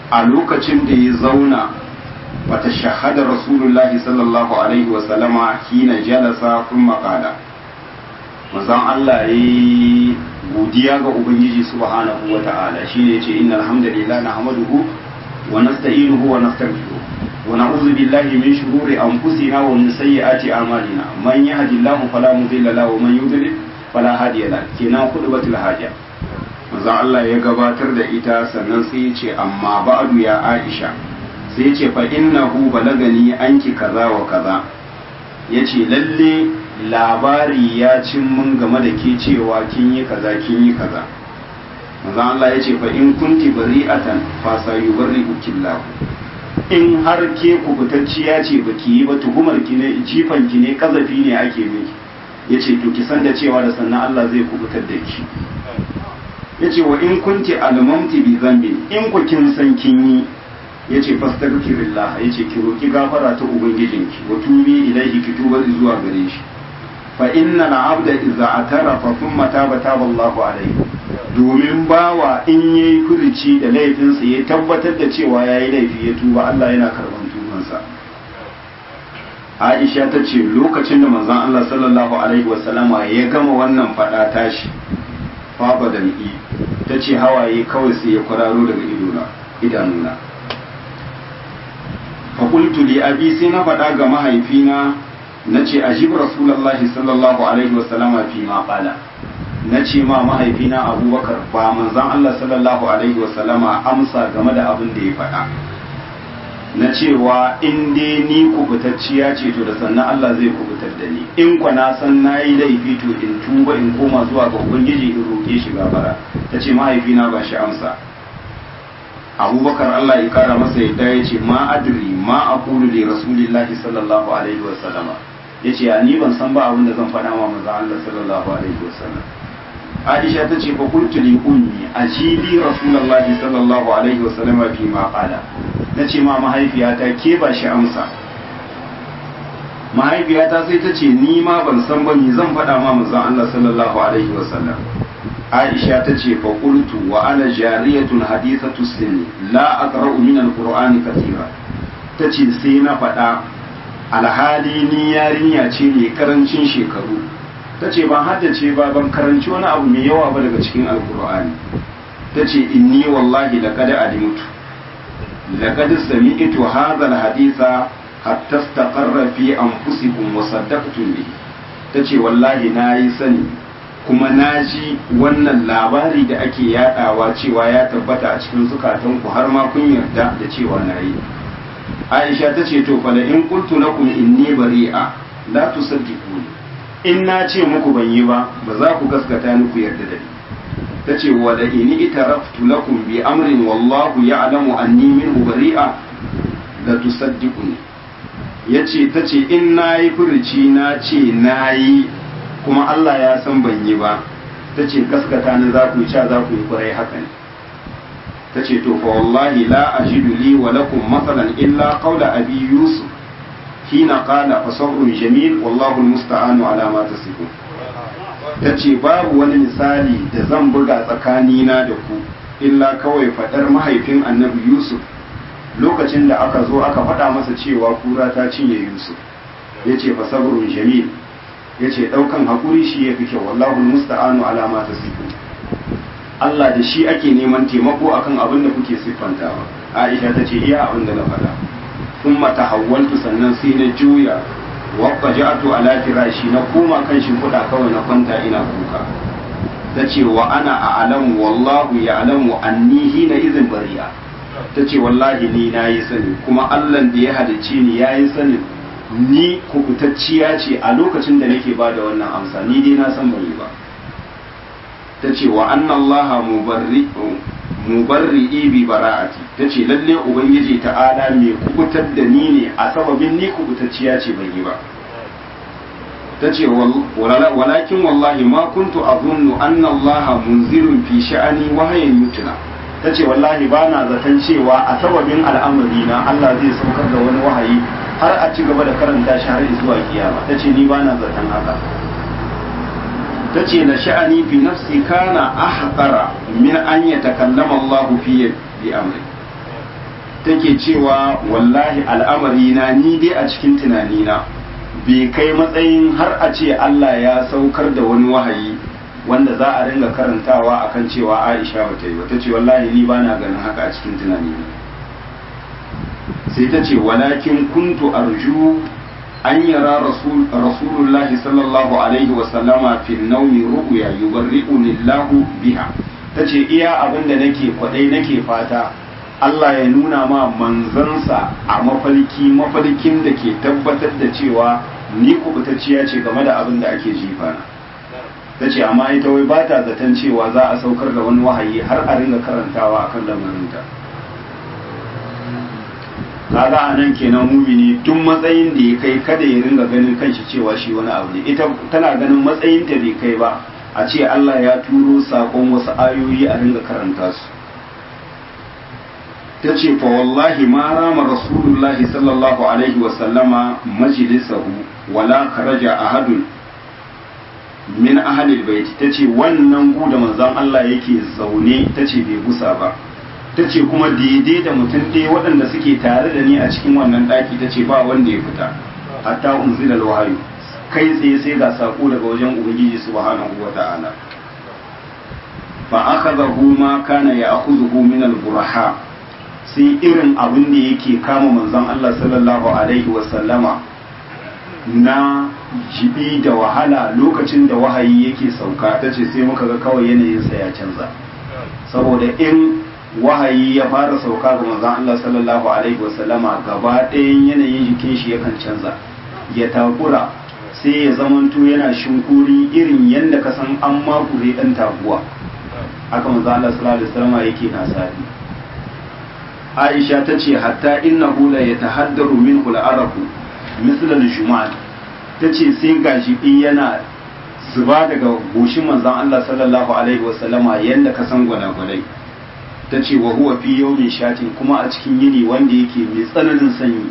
a lokacin da ya zauna wata shahada rasulullahi sallallahu alaihi wasallama hina jalasa kun makala mazan Allah ya yi godiya ga Ubangiji subhanahu wa ta'ala shi ne ce inna alhamdulillah na hamaduhu wa nasta'inuhu wa nastaghfiruh wa na'udhu billahi min shururi anfusina wa min sayyiati a'malina man yahdihillahu fala mudilla lahu wa man yudlil fala hadiya lahu kenan khutbatul haja manzon Allah ya gabatar da ita sannan sai ya ce amma ba'du ya Aisha sai ya ce fa innahu balagani anki kaza wa kaza yace lalle labari ya cin mun game da ke cewa kin yi kaza kin yi kaza manzon Allah ya ce fa in kunti bari'atan fa sayubarri'u killahu in har ke kubutacciya ce baki yi ba tuhumar ki ne jifan ki ne kazafi ne ake miki yace to ki san da cewa da sannan Allah zai kubutar da ki yace wa in kunti almamti bi zambin in ku kin san kin yi yace fastaghfirillah yace ki roki gafara ta ubangijinki wa tubi ilaihi ki tuba zuwa gare shi fa inna al-abda idza atarafa thumma taba taba Allahu alaihi domin bawa in yayi furuci da laifinsa ya tabbatar da cewa yayi laifi ya tuba Allah yana karban tubansa Aisha ta ce lokacin da manzon Allah sallallahu alaihi wasallama ya gama wannan fada tashi faba da ni ta ce hawaye kawai sai ya kwararo daga idona idanuna fa qultu li abi sai na faɗa ga mahaifina na ce ajib rasulullahi sallallahu alaihi wasallama fi ma qala na ce ma mahaifina abubakar ba manzan Allah sallallahu alaihi wasallama amsa game da abin da ya faɗa na cewa in dai ni kubutacciya ce to da sannan Allah zai kubutar da ni in kwa na san na yi laifi to in tuba in koma zuwa ga ubangiji in roƙe shi gafara ta ce mahaifina ba shi amsa abubakar Allah ya kara masa yadda ya ce ma adri ma aqulu li rasulillahi sallallahu alaihi wasallama ya ce ni ban san ba abin da zan faɗa wa manzon Allah sallallahu alaihi wasallam Aisha ta ce fa qultu li ummi ajibi rasulullahi sallallahu alaihi wasallam fi ma qala nace ma mahaifiyata ke ba shi amsa mahaifiyata sai ta ce ni ma ban san ba ni zan faɗa ma manzon Allah sallallahu alaihi wasallam Aisha ta ce fa qultu wa ana jariyatun hadithatu sinni la aqra'u min al-qur'ani katira tace sai na faɗa alhali ni yarinya ce mai karancin shekaru ta ce ban haddace ba ban karanci wani abu mai yawa ba daga cikin alkur'ani ta ce inni wallahi laqad alimtu laqad sami'tu hadha alhaditha hatta istaqarra fi anfusikum wa saddaqtum bihi ta ce wallahi nayi sani kuma na ji wannan labari da ake yadawa cewa ya tabbata a cikin zukatanku har ma kun yarda da cewa na yi aisha ta ce to fa in qultu lakum inni bari'a la tusaddiquni in na ce muku ban yi ba ba za ku gaskata ni ku yarda da ni ta ce wa da ini itaraftu lakum bi amrin wallahu ya'lamu anni minhu bari'a la tusaddiquni yace ta ce in nayi furuci na ce nayi kuma Allah ya san ban yi ba ta ce gaskata ni za ku yi sha za ku yi kurai haka ne ta ce to fa wallahi la ajidu li wa lakum matsalan illa qawla abi yusuf hina qala fa sabrun jamil wallahu almusta'anu ala ma tasifun ta ce babu wani misali da zan buga tsakanina da ku illa kawai fadar mahaifin annabi yusuf lokacin da aka zo aka faɗa masa cewa kura ta cinye yusuf ya ce fa sabrun jamil ya ce ɗaukan haƙuri shi ya fi kyau wallahu musta'anu ala ma tasifun Allah da shi ake neman taimako akan abin da kuke siffantawa Aisha ta ce iya abin da na faɗa thumma tahawwaltu sannan sai na juya wa qaja'tu ala firashi na koma kan shimfiɗa kawai na kwanta ina kuka ta ce wa ana a'lamu wallahu ya'lamu anni hina izin bari'a ta ce wallahi ni na yi sani kuma Allah da ya halicce ni ya yi sanin ni kubutacciya ce a lokacin da nake ba da wannan amsa ni dai na san ban yi ba ta ce wa anna allaha mubarri'i bi bara'ati ta ce lalle ubangiji ta'ala mai kubutar da ni ne a sababin ni kubutacciya ce ban yi ba ta ce walakin wallahi ma kuntu azunnu anna allaha munzirun fi sha'ani wahayin yutuna ta ce wallahi ba na zaton cewa a sababin al'amari na Allah zai saukar da wani wahayi har a ci gaba da karanta shi har zuwa kiyama ta ce ni ba na zaton haka ta ce na sha'ani fi nafsi kana ahqara min an yatakallama Allah fi bi amri take cewa wallahi al'amari na ni dai a cikin tunanina bai kai matsayin har a ce Allah ya saukar da wani wahayi wanda za a ringa karantawa akan cewa Aisha bata yi wata ce wallahi ni bana ganin haka a cikin tunanina sai ta ce walakin kuntu arju an yara rasulullahi sallallahu alaihi wasallama fi naumi ru'ya yubarri'uni Allahu biha tace iya abin da nake kwadai nake fata Allah ya nuna ma manzansa a mafarki mafarkin da ke tabbatar da cewa ni kubutacciya ce game da abin da ake jifa na ta ce amma ita wai ba ta zaton cewa za a saukar da wani wahayi har a ringa karantawa akan lamarinta kaga a nan kenan mumini duk matsayin da ya kai kada ya ringa ganin kanshi cewa shi wani abu ne ita tana ganin matsayin ta bai kai ba a ce Allah ya turo sakon wasu ayoyi a ringa karanta su ta ce fa wallahi ma rama rasulullahi sallallahu alaihi wa sallama majlisahu wala kharaja ahadun min ahlil bait tace wannan gu da manzon Allah yake zaune tace bai gusa ba ta ce kuma daidai da mutum ɗaya waɗanda suke tare da ni a cikin wannan ɗaki ta ce ba wanda ya fita hatta unzila wahayu kai tsaye sai ga sako daga wajen ubangiji subhanahu wa ta'ala fa akhadahu ma kana ya'khudhu min al-buraha sai irin abin da yake kama manzon Allah sallallahu alaihi wa sallama na jibi da wahala lokacin da wahayi yake sauka ta ce sai muka ga kawai yanayinsa ya canza saboda in wahayi ya fara sauka ga manzon Allah sallallahu alaihi wasallama gaba ɗayan yanayin jikin shi yakan canza ya takura sai ya zamanto yana shinkuri irin yadda ka san an makure ɗan taguwa haka manzon Allah sallallahu alaihi wasallama yake na sadi Aisha ta ce hatta innahu la yatahaddaru minhu al-araku misla al-jumal ta ce sai gashi yana zuba daga goshin manzon Allah sallallahu alaihi wasallama yadda ka san gwanagwanai ta ce wa huwa fi yawmin shatin kuma a cikin yini wanda yake mai tsananin sanyi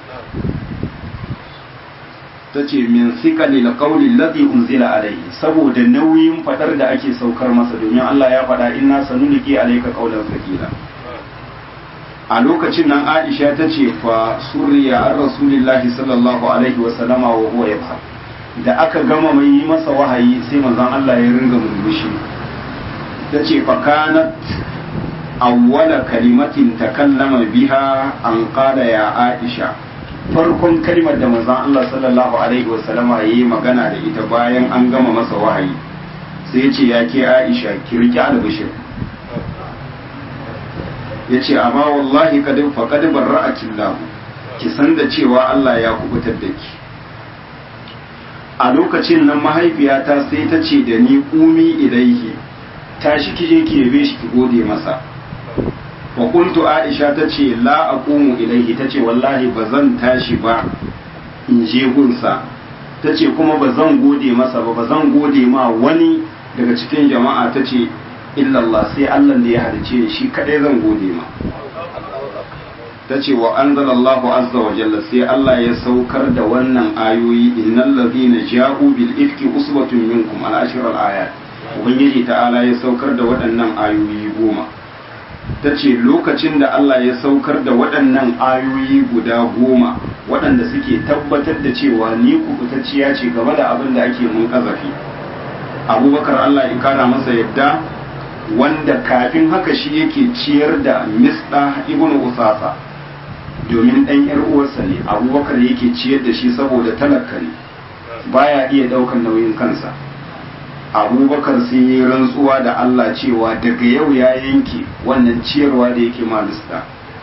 ta ce min sikali la qawli alladhi unzila alayhi saboda nauyin fadar da ake saukar masa domin Allah ya faɗa inna sanuliki alayka qawlan thaqila a lokacin nan Aisha ta ce fa surriya ar rasulillahi sallallahu alaihi wa sallama wa huwa yabha da aka gama mai yi masa wahayi sai manzon Allah ya ringa murmushi ta ce fa kanat awwala kalimatin takallama biha an qala ya Aisha farkon kalmar da manzon Allah sallallahu alaihi wasallama yayi magana da ita bayan an gama masa wahayi sai ya ce ya ke Aisha ki riki albishir ya ce amma wallahi kad faqad barra'aki Allah ki san da cewa Allah ya kubutar da ki a lokacin nan mahaifiyata sai ta ce da ni umi ilaihi tashi ki je ki yabe shi ki gode masa wa kuntu aisha ta ce la aqumu ilaihi ta ce wallahi ba zan tashi ba in je gunsa ta ce kuma ba zan gode masa ba ba zan gode ma wani daga cikin jama'a ta ce illallah sai Allah da ya halice ni shi kadai zan gode ma ta ce wa anzalallahu azza wa jalla sai Allah ya saukar da wannan ayoyi innal ladhina ja'u bil ifki usbatun minkum al ashr al ayat ubangiji ta'ala ya saukar da waɗannan ayoyi goma ta ce lokacin da Allah ya saukar da waɗannan ayoyi guda goma waɗanda suke tabbatar da cewa ni kubutacciya ce game da abin da ake mun kazafi abubakar Allah ya kara masa yadda wanda kafin haka shi yake ciyar da misda ibn usasa domin ɗan yar uwarsa ne abubakar yake ciyar da shi saboda talaka ne baya iya ɗaukar nauyin kansa abubakar sun yi rantsuwa da Allah cewa daga yau ya yanke wannan ciyarwa da yake malista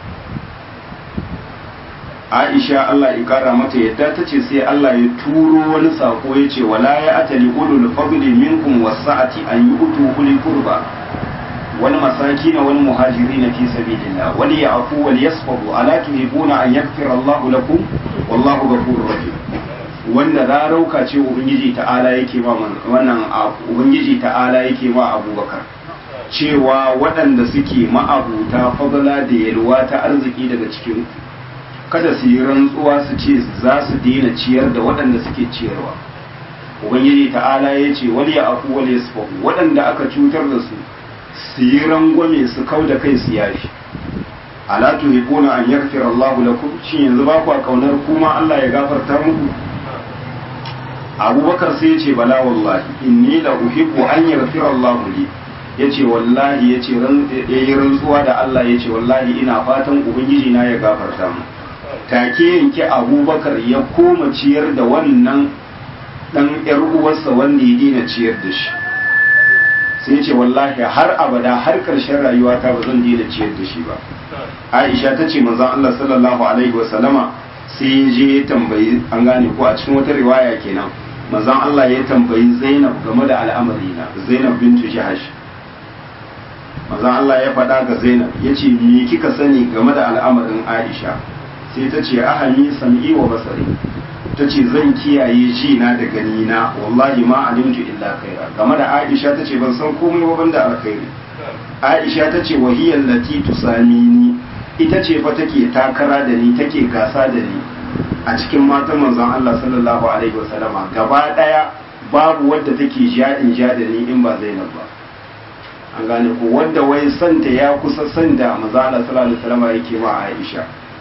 aisha Allah ya kara mata yadda ta ce sai Allah ya turo wani sako ya ce wala ya atali ulul fadli minkum wasa'ati an yu'tu uli qurba wal masakin wal muhajirin fi sabilillah wal ya'fu wal yasfahu ala tuhibuna an yaghfira Allah lakum wallahu ghafurur rahim wanda rarauka ce ubangiji ta'ala yake ma wannan ubangiji ta'ala yake ma abubakar cewa waɗanda suke ma'abuta fadala da yalwa ta arziki daga cikin kada su yi rantsuwa su ce za su daina ciyar da waɗanda suke ciyarwa ubangiji ta'ala ya ce wani ya afu wani ya waɗanda aka cutar da su su yi rangwame su kau da kai su yafi ala tuhibuna an yaghfira Allahu lakum shin yanzu ba ku kaunar kuma Allah ya gafarta muku Abubakar sai ya ce bala wallahi inni la uhibbu an yaghfira Allahu li yace wallahi yace ran yayi rantsuwa da Allah yace wallahi ina fatan ubangiji na ya gafarta mu take yanke Abubakar ya koma ciyar da wannan dan yar uwarsa wanda ya dina ciyar da shi sai ce wallahi har abada har karshen rayuwata ba zan daina ciyar da shi ba aisha ta ce manzon Allah sallallahu alaihi wasallama sai ya je ya tambayi an gane ko a cikin wata riwaya kenan manzon Allah ya tambayi Zainab game da al'amari na Zainab bintu Jahash manzon Allah ya faɗa ga Zainab ya ce me kika sani game da al'amarin Aisha sai ta ce ahami sam'i wa basari ta ce zan kiyaye ji na da gani na wallahi ma alimtu illa khaira game da Aisha ta ce ban san komai ba banda alkhairi Aisha ta ce wahiyar lati tusamini ita ce fa take takara da ni take gasa da ni a cikin matan manzon Allah sallallahu alaihi wasallama gaba daya babu wadda take ja in ja da ni in ba Zainab ba an gane ko wanda wai santa ya kusa sanda manzon Allah sallallahu alaihi wasallama yake ma Aisha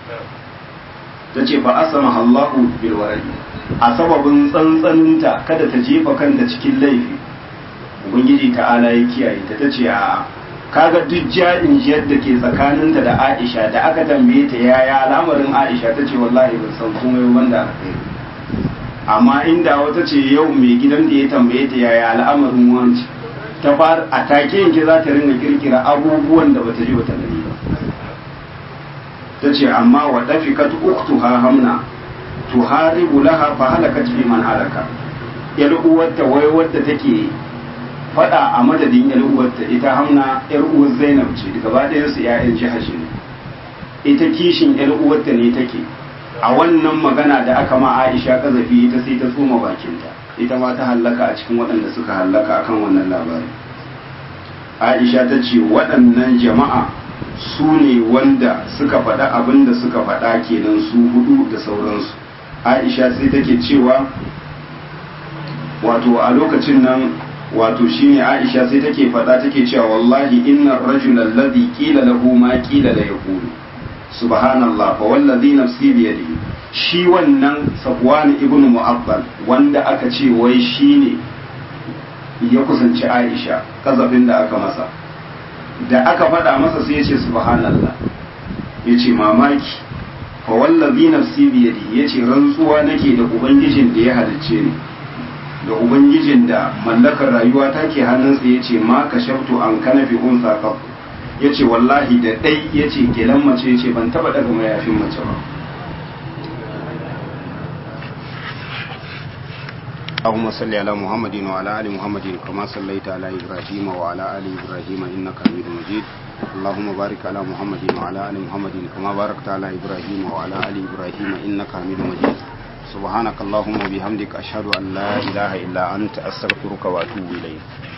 tace fa asama Allahu bil waradi a sababin tsantsaninta kada ta jefa kanta cikin laifi ubangiji ta'ala ya kiyaye ta tace a'a kaga duk ja'in jiyar da ke tsakaninta da Aisha da aka tambaye ta yaya al'amarin Aisha ta ce wallahi ban san komai wanda alkhairi amma inda wata ce yau mai gidan da ya tambaye ta yaya al'amarin wanci ta far a take yanke za ta ringa kirkira abubuwan da bata ji bata gani ba ta ce amma wa dafikat uktuha hamna tuharibu laha fa halakat fi man halaka yar uwarta wai wadda take faɗa a madadin yar uwarta ita hamna yar uwar zainab ce gaba ɗayan su ƴaƴan jihashi ne ita kishin yar uwarta ne take a wannan magana da aka ma Aisha kazafi ita sai ta tsoma bakinta ita ma ta hallaka a cikin waɗanda suka hallaka akan wannan labari Aisha ta ce waɗannan jama'a su ne wanda suka faɗa abin da suka faɗa kenan su hudu da sauransu Aisha sai take cewa wato a lokacin nan wato shine Aisha sai take faɗa take cewa wallahi innar rajul alladhi qila lahu ma qila la yaqulu subhanallah fa wallazi nafsi bi yadihi shi wannan Safwan ibn Mu'abbal wanda aka ce wai shine ya kusanci Aisha kazafin da aka masa da aka faɗa masa sai ya ce subhanallah ya ce mamaki fa wallazi nafsi bi yadihi ya ce rantsuwa nake da ubangijin da ya halicce ni da ubangijin da mallakar rayuwa take hannunsa ya ce ma ka shaftu an kana fi unsa kaf ya ce wallahi da ɗai ya ce gelan mace ya ce ban taɓa daga mayafin mace ba اللهم صل على محمد وعلى ال محمد كما صليت على ابراهيم وعلى ال ابراهيم انك حميد مجيد اللهم بارك على محمد وعلى ال محمد كما باركت على ابراهيم وعلى ال ابراهيم انك حميد مجيد سبحانك اللهم وبحمدك أشهد أن لا إله إلا أنت أستغفرك وأتوب إليك